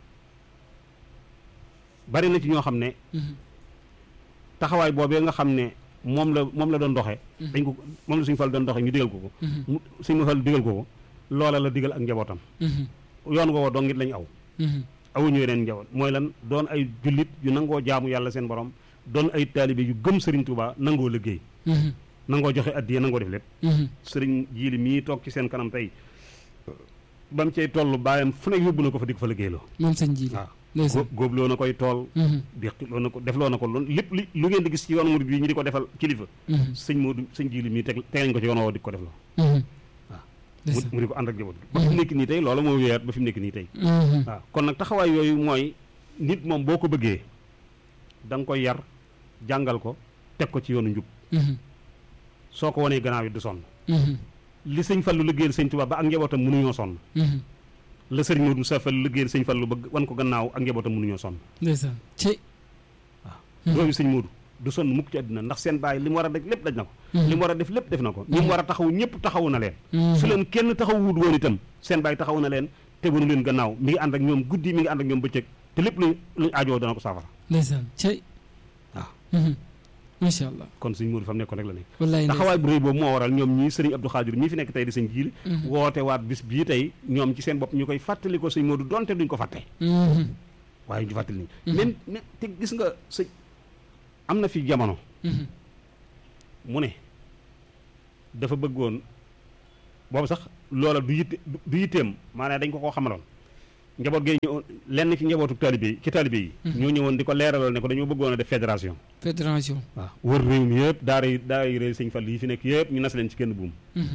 bari na ci ñoo xam ne Mhm. taxawaay boobee nga xam ne moom la moom la doon doxee Mhm. dañ ko moom la suñu fal doon doxee ñu digal ko ko Mhm. mu suñu fal digal ko ko loola la digal ak njabootam Mhm. yoon woowa dong it lañu aw Mhm. awuñu yeneen njaboot mooy lan doon ay jullit yu nangoo jaamu yàlla seen borom doon ay taalibe yu gëm Serigne Touba nangoo liggéey Mhm. nangoo joxe addiya nangoo def lépp Mhm. Serigne jiili mii toog ci seen kanam tey ba mu cay toll baayam fu ne yóbbu na ko fa di ko fa liggéeyloo moom sëñ ji waaw ndeysaan gó- góobloo na koy tool Mhm. déqiloo na ko defloo na ko loolu lépp li lu ngeen di gis ci yoonu murid bi ñu di ko defal kilifa Mhm. sëñ Moodu sëñ jiili mii teg teg nañ ko ci yoon woo di ko defloo Mhm. waaw. mu ndeysaan mu di ko ànd ak njaboot gi ba fi mu nekk nii tey loolu moo wéyaat ba fi mu nekk nii tey Mhm. waaw kon nag taxawaay yooyu mooy nit moom boo ko bëggee da nga koy yar jàngal ko teg ko ci yoonu njub Mhm. soo ko wanee gannaaw yi du sonn Mhm. li sëñ Fallu liggéeyal sëñ Tuubaa ba ak njabootam mënuñoo sonn Mhm. la sëriñ Moodu Musaa Fallu liggéeyal sëñ Fallu ba wan ko gannaaw ak njabootam mënuñoo sonn ndeysaan ci Mhm. doomi sëñ Moodu du sonn mukk ci àddina ndax seen bàyyi li mu war a daj lépp daj na ko Mhm. li mu war a def lépp def na ko ñi mu war a taxaw ñëpp taxawu na leen Mhm. su leen kenn taxawut woon itam seen bàyyi taxaw na leen te wanu leen gannaaw mi ngi ànd ak ñoom guddi mi ngi ànd ak ñoom bëccëg te lépp luñ luñ aajoo dana ko saafara ndeysaan ci waaw Mhm. macha allah kon sëñ Moodu fa mu nekkoon rek la nekk wallaay taxawaay bu rëy boobu moo waral ñoom ñii sëriñ Abdou Khadir ñii fi nekk tey di sëñ jiili Mhm. woote waat bis bii tey ñoom ci seen bopp ñu koy fàttali ko sëñ Moodu donte duñ ko fàtte Mhm. waaye ñu fàttali Mhm. nii même même te gis nga sëñ am na fi jamono Mhm. mu ne dafa bëggoon boobu sax loola du yitte du yitteem maanaam dañ ko koo xamaloon njaboot gi ñëw lenn ci njabootu taalibe yi ci taalibe yi ñoo ñëwoon di ko leeralal ne ko dañoo bëggoon a def fédération fédération waaw wër réew mi yëpp daara yi daara yi réew sëñ Fall yi fi nekk yëpp ñu nas leen ci kenn buum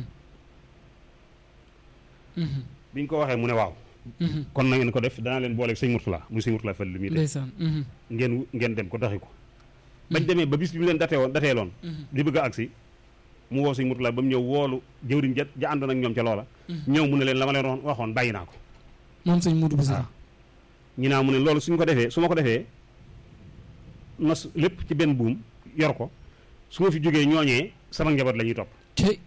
bi ñu ko waxee mu ne waaw kon na ngeen ko def danaa leen booleeg sëñ Murtala muy sëñ Murtala Fall li muy def ndeysaan ngeen ngeen dem ko doxi ko bañ demee ba bis bi mu leen datee woon datee loon di bëgg a agsi mu woo sëñ Murtala ba mu ñëw woolu jëwriñ ja ja àndoon ak ñoom ca loola ñëw mu ne leen la ma leen waxoon bàyyi naa ko moom sëñ Modou Boussa waaw ñu naa mu ne loolu suñ ko defee su ma ko defee nos lépp ci benn buum yor ko su ma fi jógee ñooñee sama njaboot la ñuy topp cey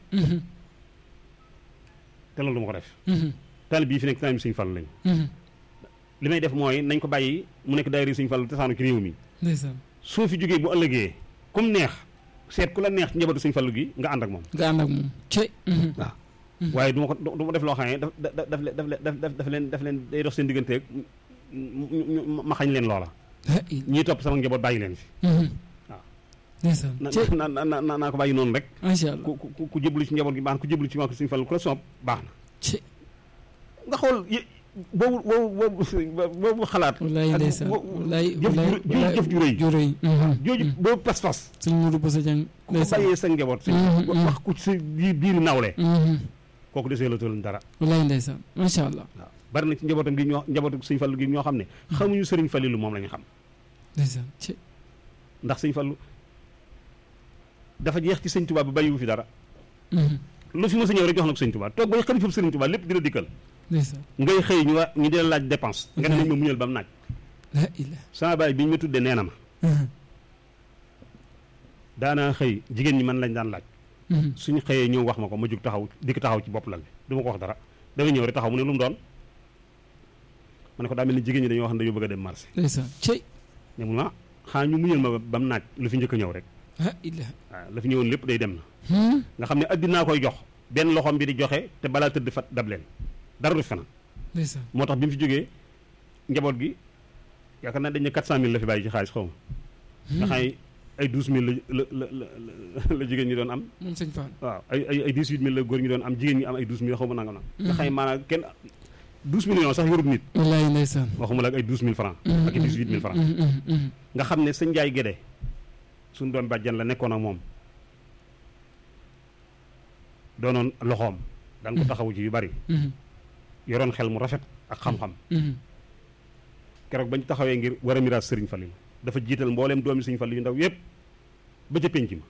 te loolu du ma ko def taalib bii fi nekk taalib sëñ Fallu lañu li may def mooy nañ ko bàyyi mu nekk daayira sëñ Fallu tasaanu ci réew mi ndeysaan su ma fi jógee bu ëllëgee comme neex seet ku la neex ci njabootu sëñ Fallu gi nga ànd ak moom nga ànd ak moom cey waaw waaye du ma ko du ma def loo xam ne daf daf daf daf daf daf leen daf leen day dox seen digganteeg ma xañ leen loola ñii topp sama njaboot bàyyi leen fi waaw ndeysaan cey na na na naa ko bàyyi noonu rek macha allah ku ku ku jébbalu ci njaboot gi baax na ku jébbalu ci waa sëñ Fallu ku la soob baax na cey nga xool y boobu boobu boobu boobu xalaat wallaay ndeysaan wallaay jëf ju jëf ju rëy ju rëy jooju boobu pas-pas sëñ Modou Boussa Dieng ku ko bàyyee sa njaboot si wax ku ci sa biir biiri nawle kooku desee la tëral dara wallaay ndeysaan macha allah waaw bari na ci njabootam gi ñoo njabootu sëñ Fallu gi ñoo xam ne xamuñu sëriñ Fallilu moom la ñu xam ndeysaan cey ndax sëñ Fallu dafa jeex ci sëñ Tuubaa ba bàyyiwu fi dara lu fi ma sa ñëw rek jox na ko sëñ Tuubaa toog bay xalifa sëriñ Tuubaa lépp dina dikkal ndeysaan ngay xëy ñu wa ñu dina laaj dépense nga ne nañ ma muñal ba mu naaj la ilaha sama baay bi ñu ma tuddee nee na ma daanaa xëy jigéen ñi man lañ daan laaj suñu xëyee ñëw wax ma ko ma jug taxaw dikk taxaw ci bopp lal bi du ma ko wax dara damay ñëw rek taxaw mu ne lu mu doon ma ne ko daa mel ni jigéen ñi dañoo wax ne dañoo bëgg a dem marché ndeysaan cey ne mu ma xaa ñu muñal ma ba mu naaj lu fi njëkk a ñëw rek la ilaha waaw la fi ñëwoon lépp day dem na nga xam ne addinaa koy jox benn loxoom bi di joxe te balaa tëdd fat dab leen dara du fena ndeysaan moo tax bi mu fi jógee njaboot gi yaakaar naa dañ ne 400000 la fi bàyyi ci xaalis xaw ma nga xam ne ay 12000 la la la la la jigéen ñi doon am moom sëñ Fall waaw ay ay ay 18000 la góor ñi doon am jigéen ñi am ay 12000 xaw ma nanga na nga xam ne maanaam kenn 12 millions sax yorub nit wallaay ndeysaan waxuma la ak ay 12000 francs ak i 18000 francs nga xam ne sëñ Njaay Gédé suñu doon bàjjan la nekkoon ak moom doonoon loxoom daan ko taxawu ci yu bari yoroon xel mu rafet ak xam-xam keroog bañ taxawee ngir war a miraas sëriñ Fallilu dafa jiital mbooleem doomi sëriñ Fallilu yu ndaw yépp ba ca pénc ma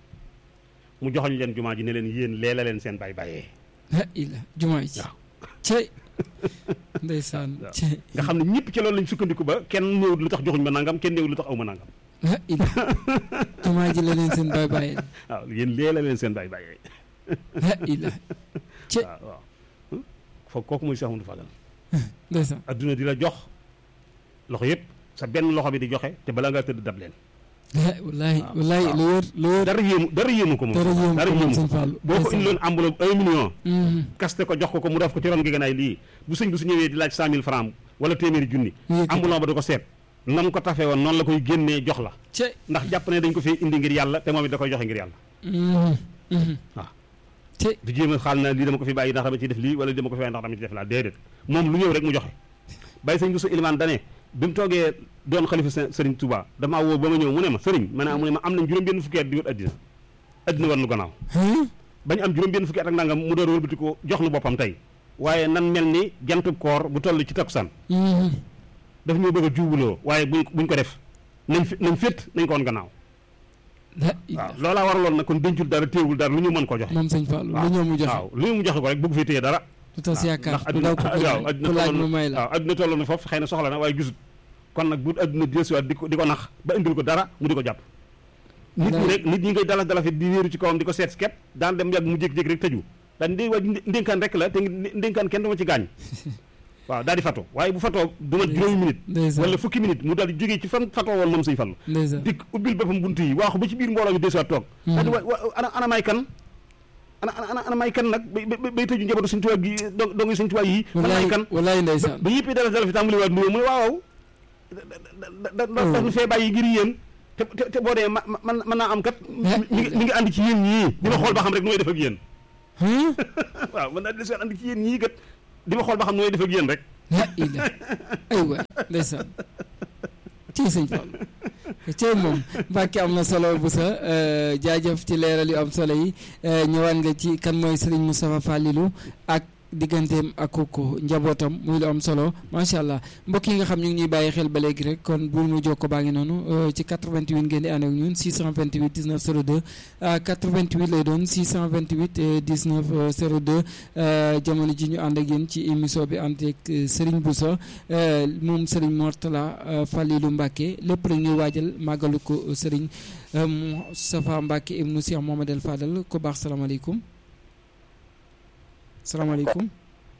mu joxoñ leen jumaa ji ne leen yéen leela leen seen bay bàyyee la ilaha jumaa ji waaw cey ndeysaan waaw. cey nga xam ne ñëpp ci loolu lañ sukkandiku ba kenn néewut lu tax joxuñ ma nangam kenn néewut lu tax aw ma nangam la ilaha jumaa ji la leen seen bay bàyyi waaw yéen leela leen seen bay bàyyee la ilaha cey waaw waaw foog kooku mooy Cheikh Amadou Fadal ndeysaan adduna di la jox loxo yëpp sa benn loxo bi di joxe te balaa ngaa tëdd dab leen la wallaay waaw, wallaay waaw. lu wër lu wër dara yéemu dara yéemu ko moom dara yéem ko moom sëñ ko Fall boo ko indiloon enveloppe un million Mhm. kaste ko jox ko ko mu def ko ci ron géeganaay lii bu sëñ bi su ñëwee di laaj cent mille francs wala téeméeri junni mu yëkkati. ambulon ba da ko seet nam ko tafee woon noonu la koy génnee jox la cey ndax jàpp ne dañ ko fee indi ngir yàlla te moom it da koy joxe ngir yàlla Mhm. Mhm. waaw cey du jéem a xaal na lii dama ko fi bàyyi ndax dama ciy def lii wala dama ko fi bàyyi ndax dama ciy def laa déedéet moom lu ñëw rek mu joxe bàyyi sëñ bu su ilimaan dane bi mu toogee doon xalifa së- sëriñ Touba damaa woo ba ma ñëw mu ne ma sëriñ ma ne mu ne ma am nañ juróom benn fukki at di wër addina addina war nu gannaaw Huh? bañ am juróom benn fukki at ak nangam mu door wëlbati ko jox nu boppam tey waaye nan mel ni jantub koor bu toll ci takkusaan Mhm. daf ñoo bëgg a juubuloo waaye buñ buñ ko def nañ fi nañ fétt nañ ko woon gannaaw la waaw ilaha loolaa waraloon nag kon dencul dara téewul dara lu ñu mën ko joxe moom sëñ Fall lu waaw ñëw mu joxe waaw lu ñu mu joxe ko rek bëgg fi téye dara du tas yaakaar ndax ku ndaw ko waaw ku adduna laaj tolloon mu may na la waaw adduna tolloon na foofu xëy na soxla na waaye gisut kon nag bu adduna desuwaat di ko di ko nax ba indil ko dara mu di ko jàpp nit ñi rek nit ñi ngay dalaf dalafit di wéeru ci kawam di ko seet kepp daan dem yàgg mu jékki-jékki rek tëju daan ndé waa ndénkaan rek la te ndénkaan kenn dama ci gaañ waaw daal di fatoo waaye bu fatoo du mat juróomi minute ndeysaan wala fukki minute mu daal di jógee ci fan fatoo woon moom sëñ Fallu ndeysaan dikk ubbil boppam bunt yi waaxu ba ci biir mbooloo mi desuwaat toog daal di wa wa- ana ana may kan ana ana ana may kan nag bay bay bay tëju njabootu suñ tubaab gi do dongi suñ tubaab yi ana may wallaay kan wallaay ndeysaan ba yëpp dala dala fi tàmbali waat nuyoo mu ne waaw waaw da da da da fee bàyyi ngir yéen te te te boo dee ma man mën naa am kat mi ngi mi ngi ànd ci yéen ñii dina xool ba xam rek nu may def ak yéen waaw man daal di leen andi ci yéen ñii kat di ma xool ba xam nooy def ak yéen rek. la ila ay waay ndeysaan ci sëñ Fall cey moom Mbàkke am na solo bu sa jaajëf ci leeral yu am solo yi ñëwaat nga ci kan mooy Serigne Moustapha Fallilou ak digganteem ak kooku njabootam muy lu am solo macha allah mbokk yi nga xam ñu ngi ñuy bàyyi xel ba léegi rek kon bu mu jokko baa ngi noonu ci 88 ngeen di ànd ak ñun 628 19 02 88 lay doon 628 19 02 jamono ji ñu ànd ak yéen ci émission bi ànd ak Serigne Boussa moom Serigne Mortala Fallilou Mbacke lépp rek ñuy waajal màggalu ko Serigne Moustapha Mbacke ibnu Cheikh Mohamed El Fadal ko baax salaamaaleykum. salaamaaleykum.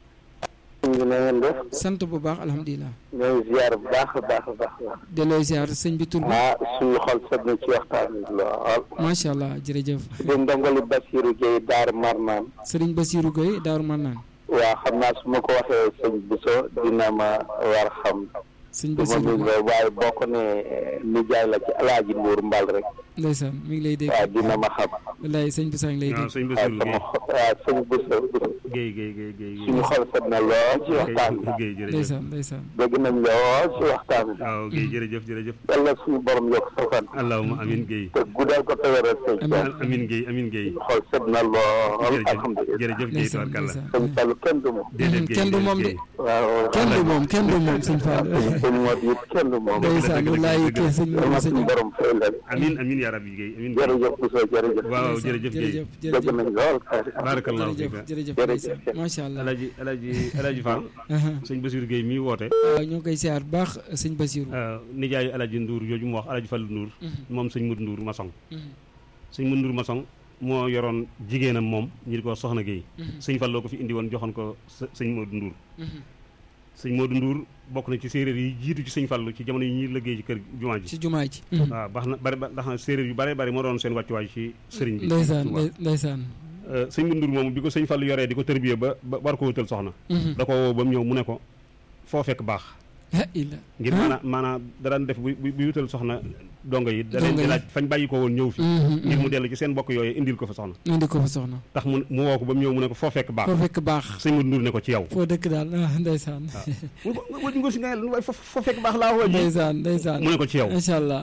ñu na ngeen def. sant bu baax alhamdulilah. ñooy ziar bu baax a baax a baax. delloo ziar sëñ bi tur bi. ah suñu xol sedd na ci waxtaan bi lool. macha allah jërëjëf. di ndongali Basiirou Gueye Daar Marnaan. Serigne Bassirou Gueye Daaru Marnaan. waaw xam naa su ma ko waxee sëñ Bousso dina ma war xam. sëñ du ma Bassirou nuyu Gueye waaye boo ko nee nijaay la ci alaaji Mbuur Mbal rek. ndeysaan mi ngi lay dégg. waaw dina ma xam. wallaay sëñ Boussa ngi lay waaw dégg. sëñ waaw Bassirou sama xol waaw sëñ Bousso Guèye Guèye Guèye Guèye suñu xol sedd na lool ci waxtaan bi. Guèye jërëjëf ndeysaan ndeysaan. dégg nañ lool ci waxtaan bi. waaw Guèye jërëjëf jërëjëf yàlla suñu borom yokk sa fan. allahuma amin Guèye te guddal ko te wéral sëñ Amiin. Fall. amin Guèye amin Guèye suñu xol sedd na lool jërëjëf alhamdulilah. jërëjëf Guèye ndeysaan tabarkalla ndeysaan. sëñ Fall kenn du moom. déedéet Guèye kenn du moom de. Guèye. waaw kenn du moom kenn du moom sëñ Fall. sëñ Modou it kenn du moom. ndeysaan wallaay kii sëñ yàlla Moussa suñu Niang. borom fay leen. amin amin yaa rabbi Guèye amin Guèye jërëjëf Bousso jërëjëf. waaw ndeysaan, jërëjëf Guèye jërëjëf dégg jërëjëf nañ lool. barakallahu jërëjëf fiika jërëjëf Jërëjëf. ndeysaan macha allah. alaji alaji alaji Fall aha. sëñ Bassirou Guèye mii woote waaw ñoo ngi koy siyaar bu baax sëñ Bassirou. nijaayu alaji Ndour yooyu mu wax alaji Fallu Ndour moom sëñ Modou Ndour Masong Mhm. sëñ Modou Ndour Masong moo yoroon jigéenam moom ñu di ko soxna Guèye Mhm. sëñ Falloo ko fi indi woon joxoon ko së- sëñ Modou Ndour Mhm. sëñ Modou Ndour bokk na ci séeréer yi jiitu ci sëñ Fallu ci jamono yi ñuy liggéey ci kër jumaa ji ci jumaa ji. waaw baax na bari ba ndax na séeréer yu bare bari moo doon seen wàccuwaay ci sëriñ bi ndeysaan Tuubaa. ndey- ndeysaan. Euh, sëñ Modou Ndour moomu bi ko sëñ Fallu yoree di ko tërbiye ba ba war ko wutal soxna Mhm. da ko woo ba mu ñëw mu ne ko foo fekk baax ah illa. ngir ah. maanaam maanaam da daan def bu bu bu wutal soxna dongo yi da leen Dongo di yi. laaj fañ bàyyi ko woon ñëw fi Mhm, ngir mu mhm. dellu ci seen bokk yooyu indil ko fa soxna indi ko fa soxna. tax mu mu woo ko ba mu ñëw mu ne ko foo fekk baax foo fekk baax. sëñ Modou Ndour ne ko ci yow foo dëkk daal ah ndeysaan. mu ne ko wëj ngóor si nga ne waaye foo foo fekk baax laa woo ji ndeysaan ndeysaan. mu ne ko ci yow incha allah.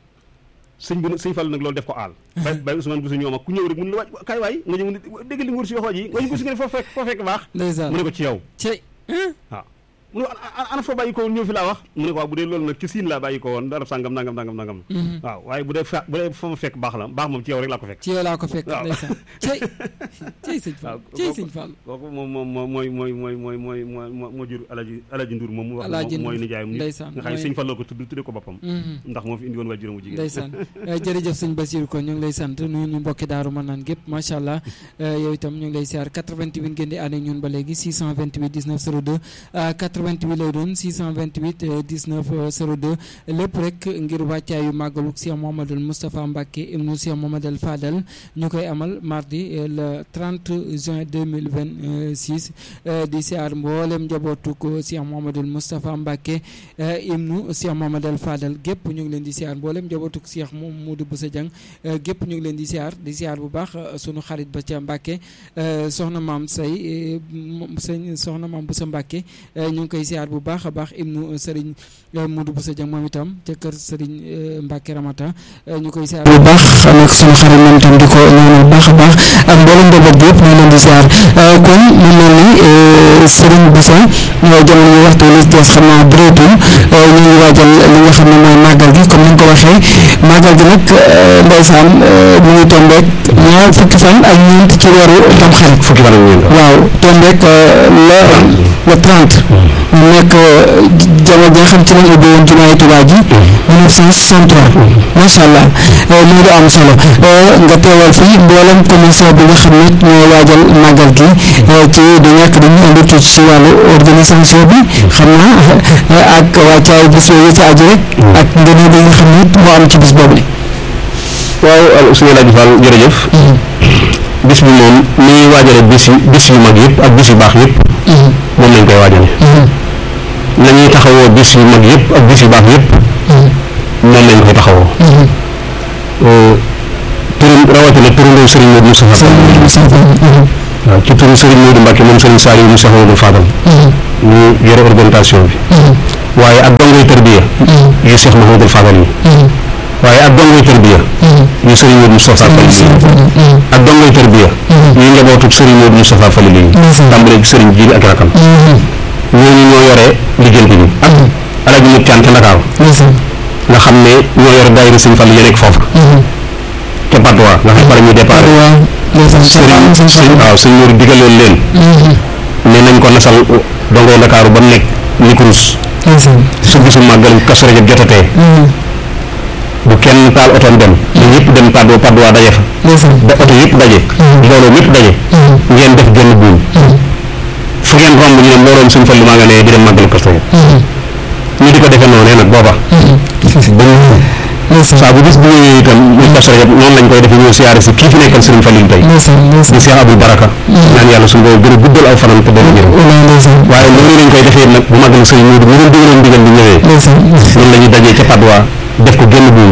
sëñ bi nag sëñ Fall nag loolu def ko aal bay bay Ousmane Bousso ñoom ak ku ñëw rek mun la waaj kaay waay nga ñëw mu ne dégg li nguur si waxoo ji nga ñu ko si nga ne foo fekk foo fekk baax ndeysaan. mu ne ko ci yow cey. waaw mu ne ko ana ana foo bàyyi ko woon ñëw fi laa wax mu ne ko waaw bu dee loolu nag ci siin laa bàyyi ko woon dara sàngam nangam nangam nangam Mhm. waaw waaye bu dee fa bu dee fa ma fekk baax la baax moom ci yow rek laa ko fekk ci yow laa ko fekk waaw. ndeysaan. cey. cey sëñ Fall waaw, cey kooku- sëñ Fall. kooku moom moom moom mooy mooy mooy mooy mooy mooy moo moo jur alaji alaji Ndour moom mu wax Alaaji moom mooy Ndour, nijaayam nit ndeysaan, nga xam ne mooy- sëñ Falloo ko tudd tudde ko boppam Mhm. ndax moo fi indi woon waajuram bu jigéen ndeysaan Eh, jërëjëf sëñ Bassirou kon ñu ngi lay sant nuyu ñu mbokki daaru mën naan gépp macha allah Eh, yow itam ñu ngi lay siyaar 88 ngeen di ànd ak ñun ba léegi 628 19 02 ah, 88 lay doon 628 eh, 19 02 lépp rek ngir wàccaayu màggalu Cheikh Mouhamadoul Moustapha Mbacké ibnu Cheikh Mouhamadoul Fadal ñu koy amal mardi eh, le 30 juin 2026 eh, di siyaar mboolem njabootu ko Cheikh Mouhamadoul Moustapha Mbacké eh, ibnu Cheikh Mouhamadoul Fadal gépp ñu ngi leen di siyaar mboolem njabootu Cheikh moom Modou Boussa Dieng eh, gépp ñu ngi leen di siyaar di siyaar bu baax eh, sunu xarit ba ca Mbacké eh, soxna maam say eh, moom sëñ soxna maam Boussa Mbacké eh, ñu ngi koy siyaar bu baax a baax ibnu Serigne eh, Modou Boussa Dieng moom itam ca kër Serigne eh, Mbacké Ramata eh, ñu koy siyaar bu baax nag sunu xarit moom itam di ko ñaanal bu baax a baax ak mboolem njaboot gi yëpp ñu ngi leen di siyaar Eh, kon mu mel ni eh, Serigne Boussa eh, jamono yi waxtu li des xam naa bëreetul eh, ñu ngi waajal li nga xam ne mooy màggal gi comme ni nga ko waxee màggal gi nag eh, ndeysaan eh, mu ngi tombeek ñaar fukki fan ak ñeent ci weeru tamxarit fukki fan ak ñeent waaw tombeek le le 30 mu nekk jamono ji nga xam ci lañ ubbi woon jumaay Tuubaa ji 1963 macha allah lii lu am solo nga teewal fii mboolem commission bi nga xam ne ñoo waajal màggal gi ci du ñàkk dañuy indi tuuti ci wàllu organisation bi xam naa ak wàccaay bis yooyu ci aju rek ak ngëneel yi nga xam ne moo am ci bis boobu li waaw suñu laaj Fall jërëjëf bis bi moom ni ñuy waajale bis yu bis yu mag yëpp ak bis yu baax yëpp moom lañ koy waajale la ñuy taxawoo bis yu mag yëpp ak bis yu baax yëpp moom lañ koy taxawoo turum rawatina turandoo Serigne Modou Moustapha waaw ci turu Serigne Modou Mbacke moom Serigne Saliou mu Cheikh Modou Fadal ñu yore organisation bi waaye ak dongoy tërbiya yu Cheikh Mahamadou Fadal yi waaye ak dongoy tërbiya yu Serigne Modou Moustapha Fall yi ak dongoy tërbiya yu njabootu Serigne Modou Moustapha Fall yi tàmbalee ci Serigne Jili ak rakam ñooñu ñoo yore liggéeyante bi ak alaji mut caan ca Ndakaaru nga xam ne ñoo yore daayira Serigne Fall yi nekk foofu ca Padoa nga xam ne fa la ñuy départ Serigne Serigne waaw Serigne Modou digaloon leen ne nañ ko nasal dongoy Ndakaaru ba mu nekk ni kurus su bisu màggal Kazu Rajab jotatee bu kenn taal otoom dem da ñëpp dem Padoa Padoa daje fa ba oto yëpp daje mbooloo mépp daje ngeen def genn buum fu ngeen romb ñu ne mbooloom suñ fallu maa nga ne di dem màggal Kazu Rajab ñu di ko defee noonu nag booba ba saa bu bis bu ñëwee itam muy Kazu Rajab noonu lañ koy defee ñëw siyaare si kii fi nekkal Sëriñ Falil tey di Cheikh Abdou Baraka ñaan yàlla suñu boobu gën a guddal aw fanam te doon ñëw waaye noonu lañ koy defee nag bu màggal Sëriñ Moodu mu doon digaloon digal bi ñëwee noonu la ñuy dajee ca Padoa def ko génn buum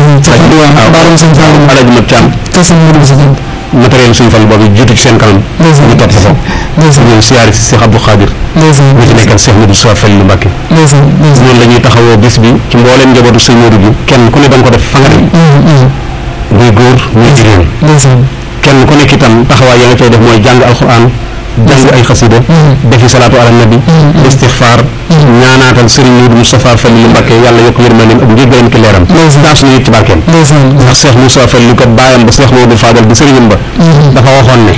waaw alaji mat caam matériel suñu fan boobu jiitu ci seen kanam ñu topp ko ñëw siyaare si Cheikh Abdou Khadir ñu ci nekkal Cheikh Modou Sow Falilou Mbacké noonu la ñuy taxawoo bis bi ci mbooleem njabootu sëñ Modou gi kenn ku ne da nga ko def fa nga dem muy góor muy jigéen kenn ku nekk itam taxawaay ya nga cay def mooy jàng alxuraan jàng ay xasida defi salaatu ala nabi istixfaar ñaanaatal Serigne Modou Moustapha Falilou Mbacké yàlla yokk yërmandeem ak njéggalam ki leeram taas ñu it ci barkeem ndax Cheikh Moustapha Falilou kat baayam ba Cheikh Modou Fadal di sëriñam ba dafa waxoon ne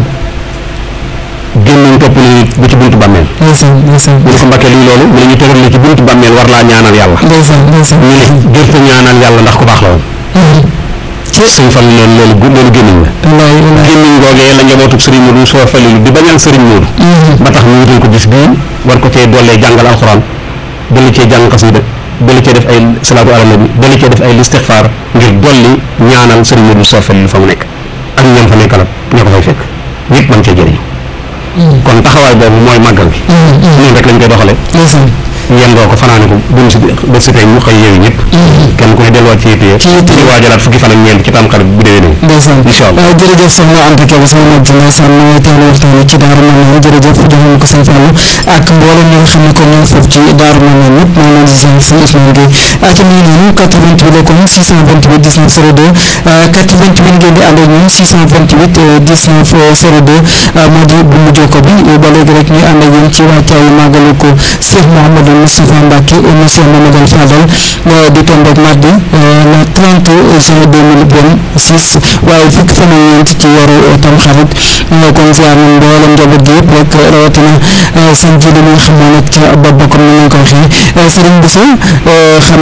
génnañ topp ni nit bu ci buntu bàmmeel mu ne ko Mbacké lii loolu mu ne ñu tëral la ci buntu bàmmeel war laa ñaanal yàlla ñu ne gërte ñaanal yàlla ndax ku baax la woon sëñ Fall loolu loolu gu loolu gémmiñ la gémmiñ googee la njabootu Serigne Modou Moustapha Falilou di bañal Serigne Modou ba tax ñu wutal ko bis bii war ko cee doolee jàngal alxuraan dolli cee jàng xasida dolli cee def ay salaatu ala nabi dolli cee def ay listixfaar ngir dolli ñaanal Serigne Modou Moustapha Falilou fa mu nekk ak ñoom fa nekkalat ñoo ko fay fekk ñëpp mën cee jëriñu kon taxawaay boobu mooy màggal bi noonu rek lañ koy doxale yendoo ko fanaane ko buñ si ba si tey ñu xëy yeewu ñëpp kenn ku ne delluwaat ci yitte ci waajalaat fukki fan ak ñeent ci tam xarit bu déwénee ndeysaan incha allah jërëjëf soxna Anta Kebe sama mag ji ndeysaan mooy teelu waxtaan ci Daaru Manaan jërëjëf joxoon ko sëñ Fallou ak mboolem ñi nga xam ne kon ñoo foofu ci Daaru Manaan ñëpp maa ngi leen di ziar sëñ Ousmane Gueye ak mi ngi noonu 88 la kon 628 19 02 88 ngeen di ànd ak ñun 628 19 02 moo di bu mu jokko bi ba léegi rek ñu ànd ak yéen ci wàccaayu màggalu ko Cheikh Mouhamadou Moustapha Mbacké émission Mamadou Fadal di tombe ak mardi le 30 juin 2026 waaye fukki fan ak ñeent ci weeru Tamxarit ñoo kon ziar nañ mboolem njaboot gi yëpp rek rawatina seen jiitu bi nga xam ne nag ca bopp ba comme ni ñu ko waxee Serigne Bousso xam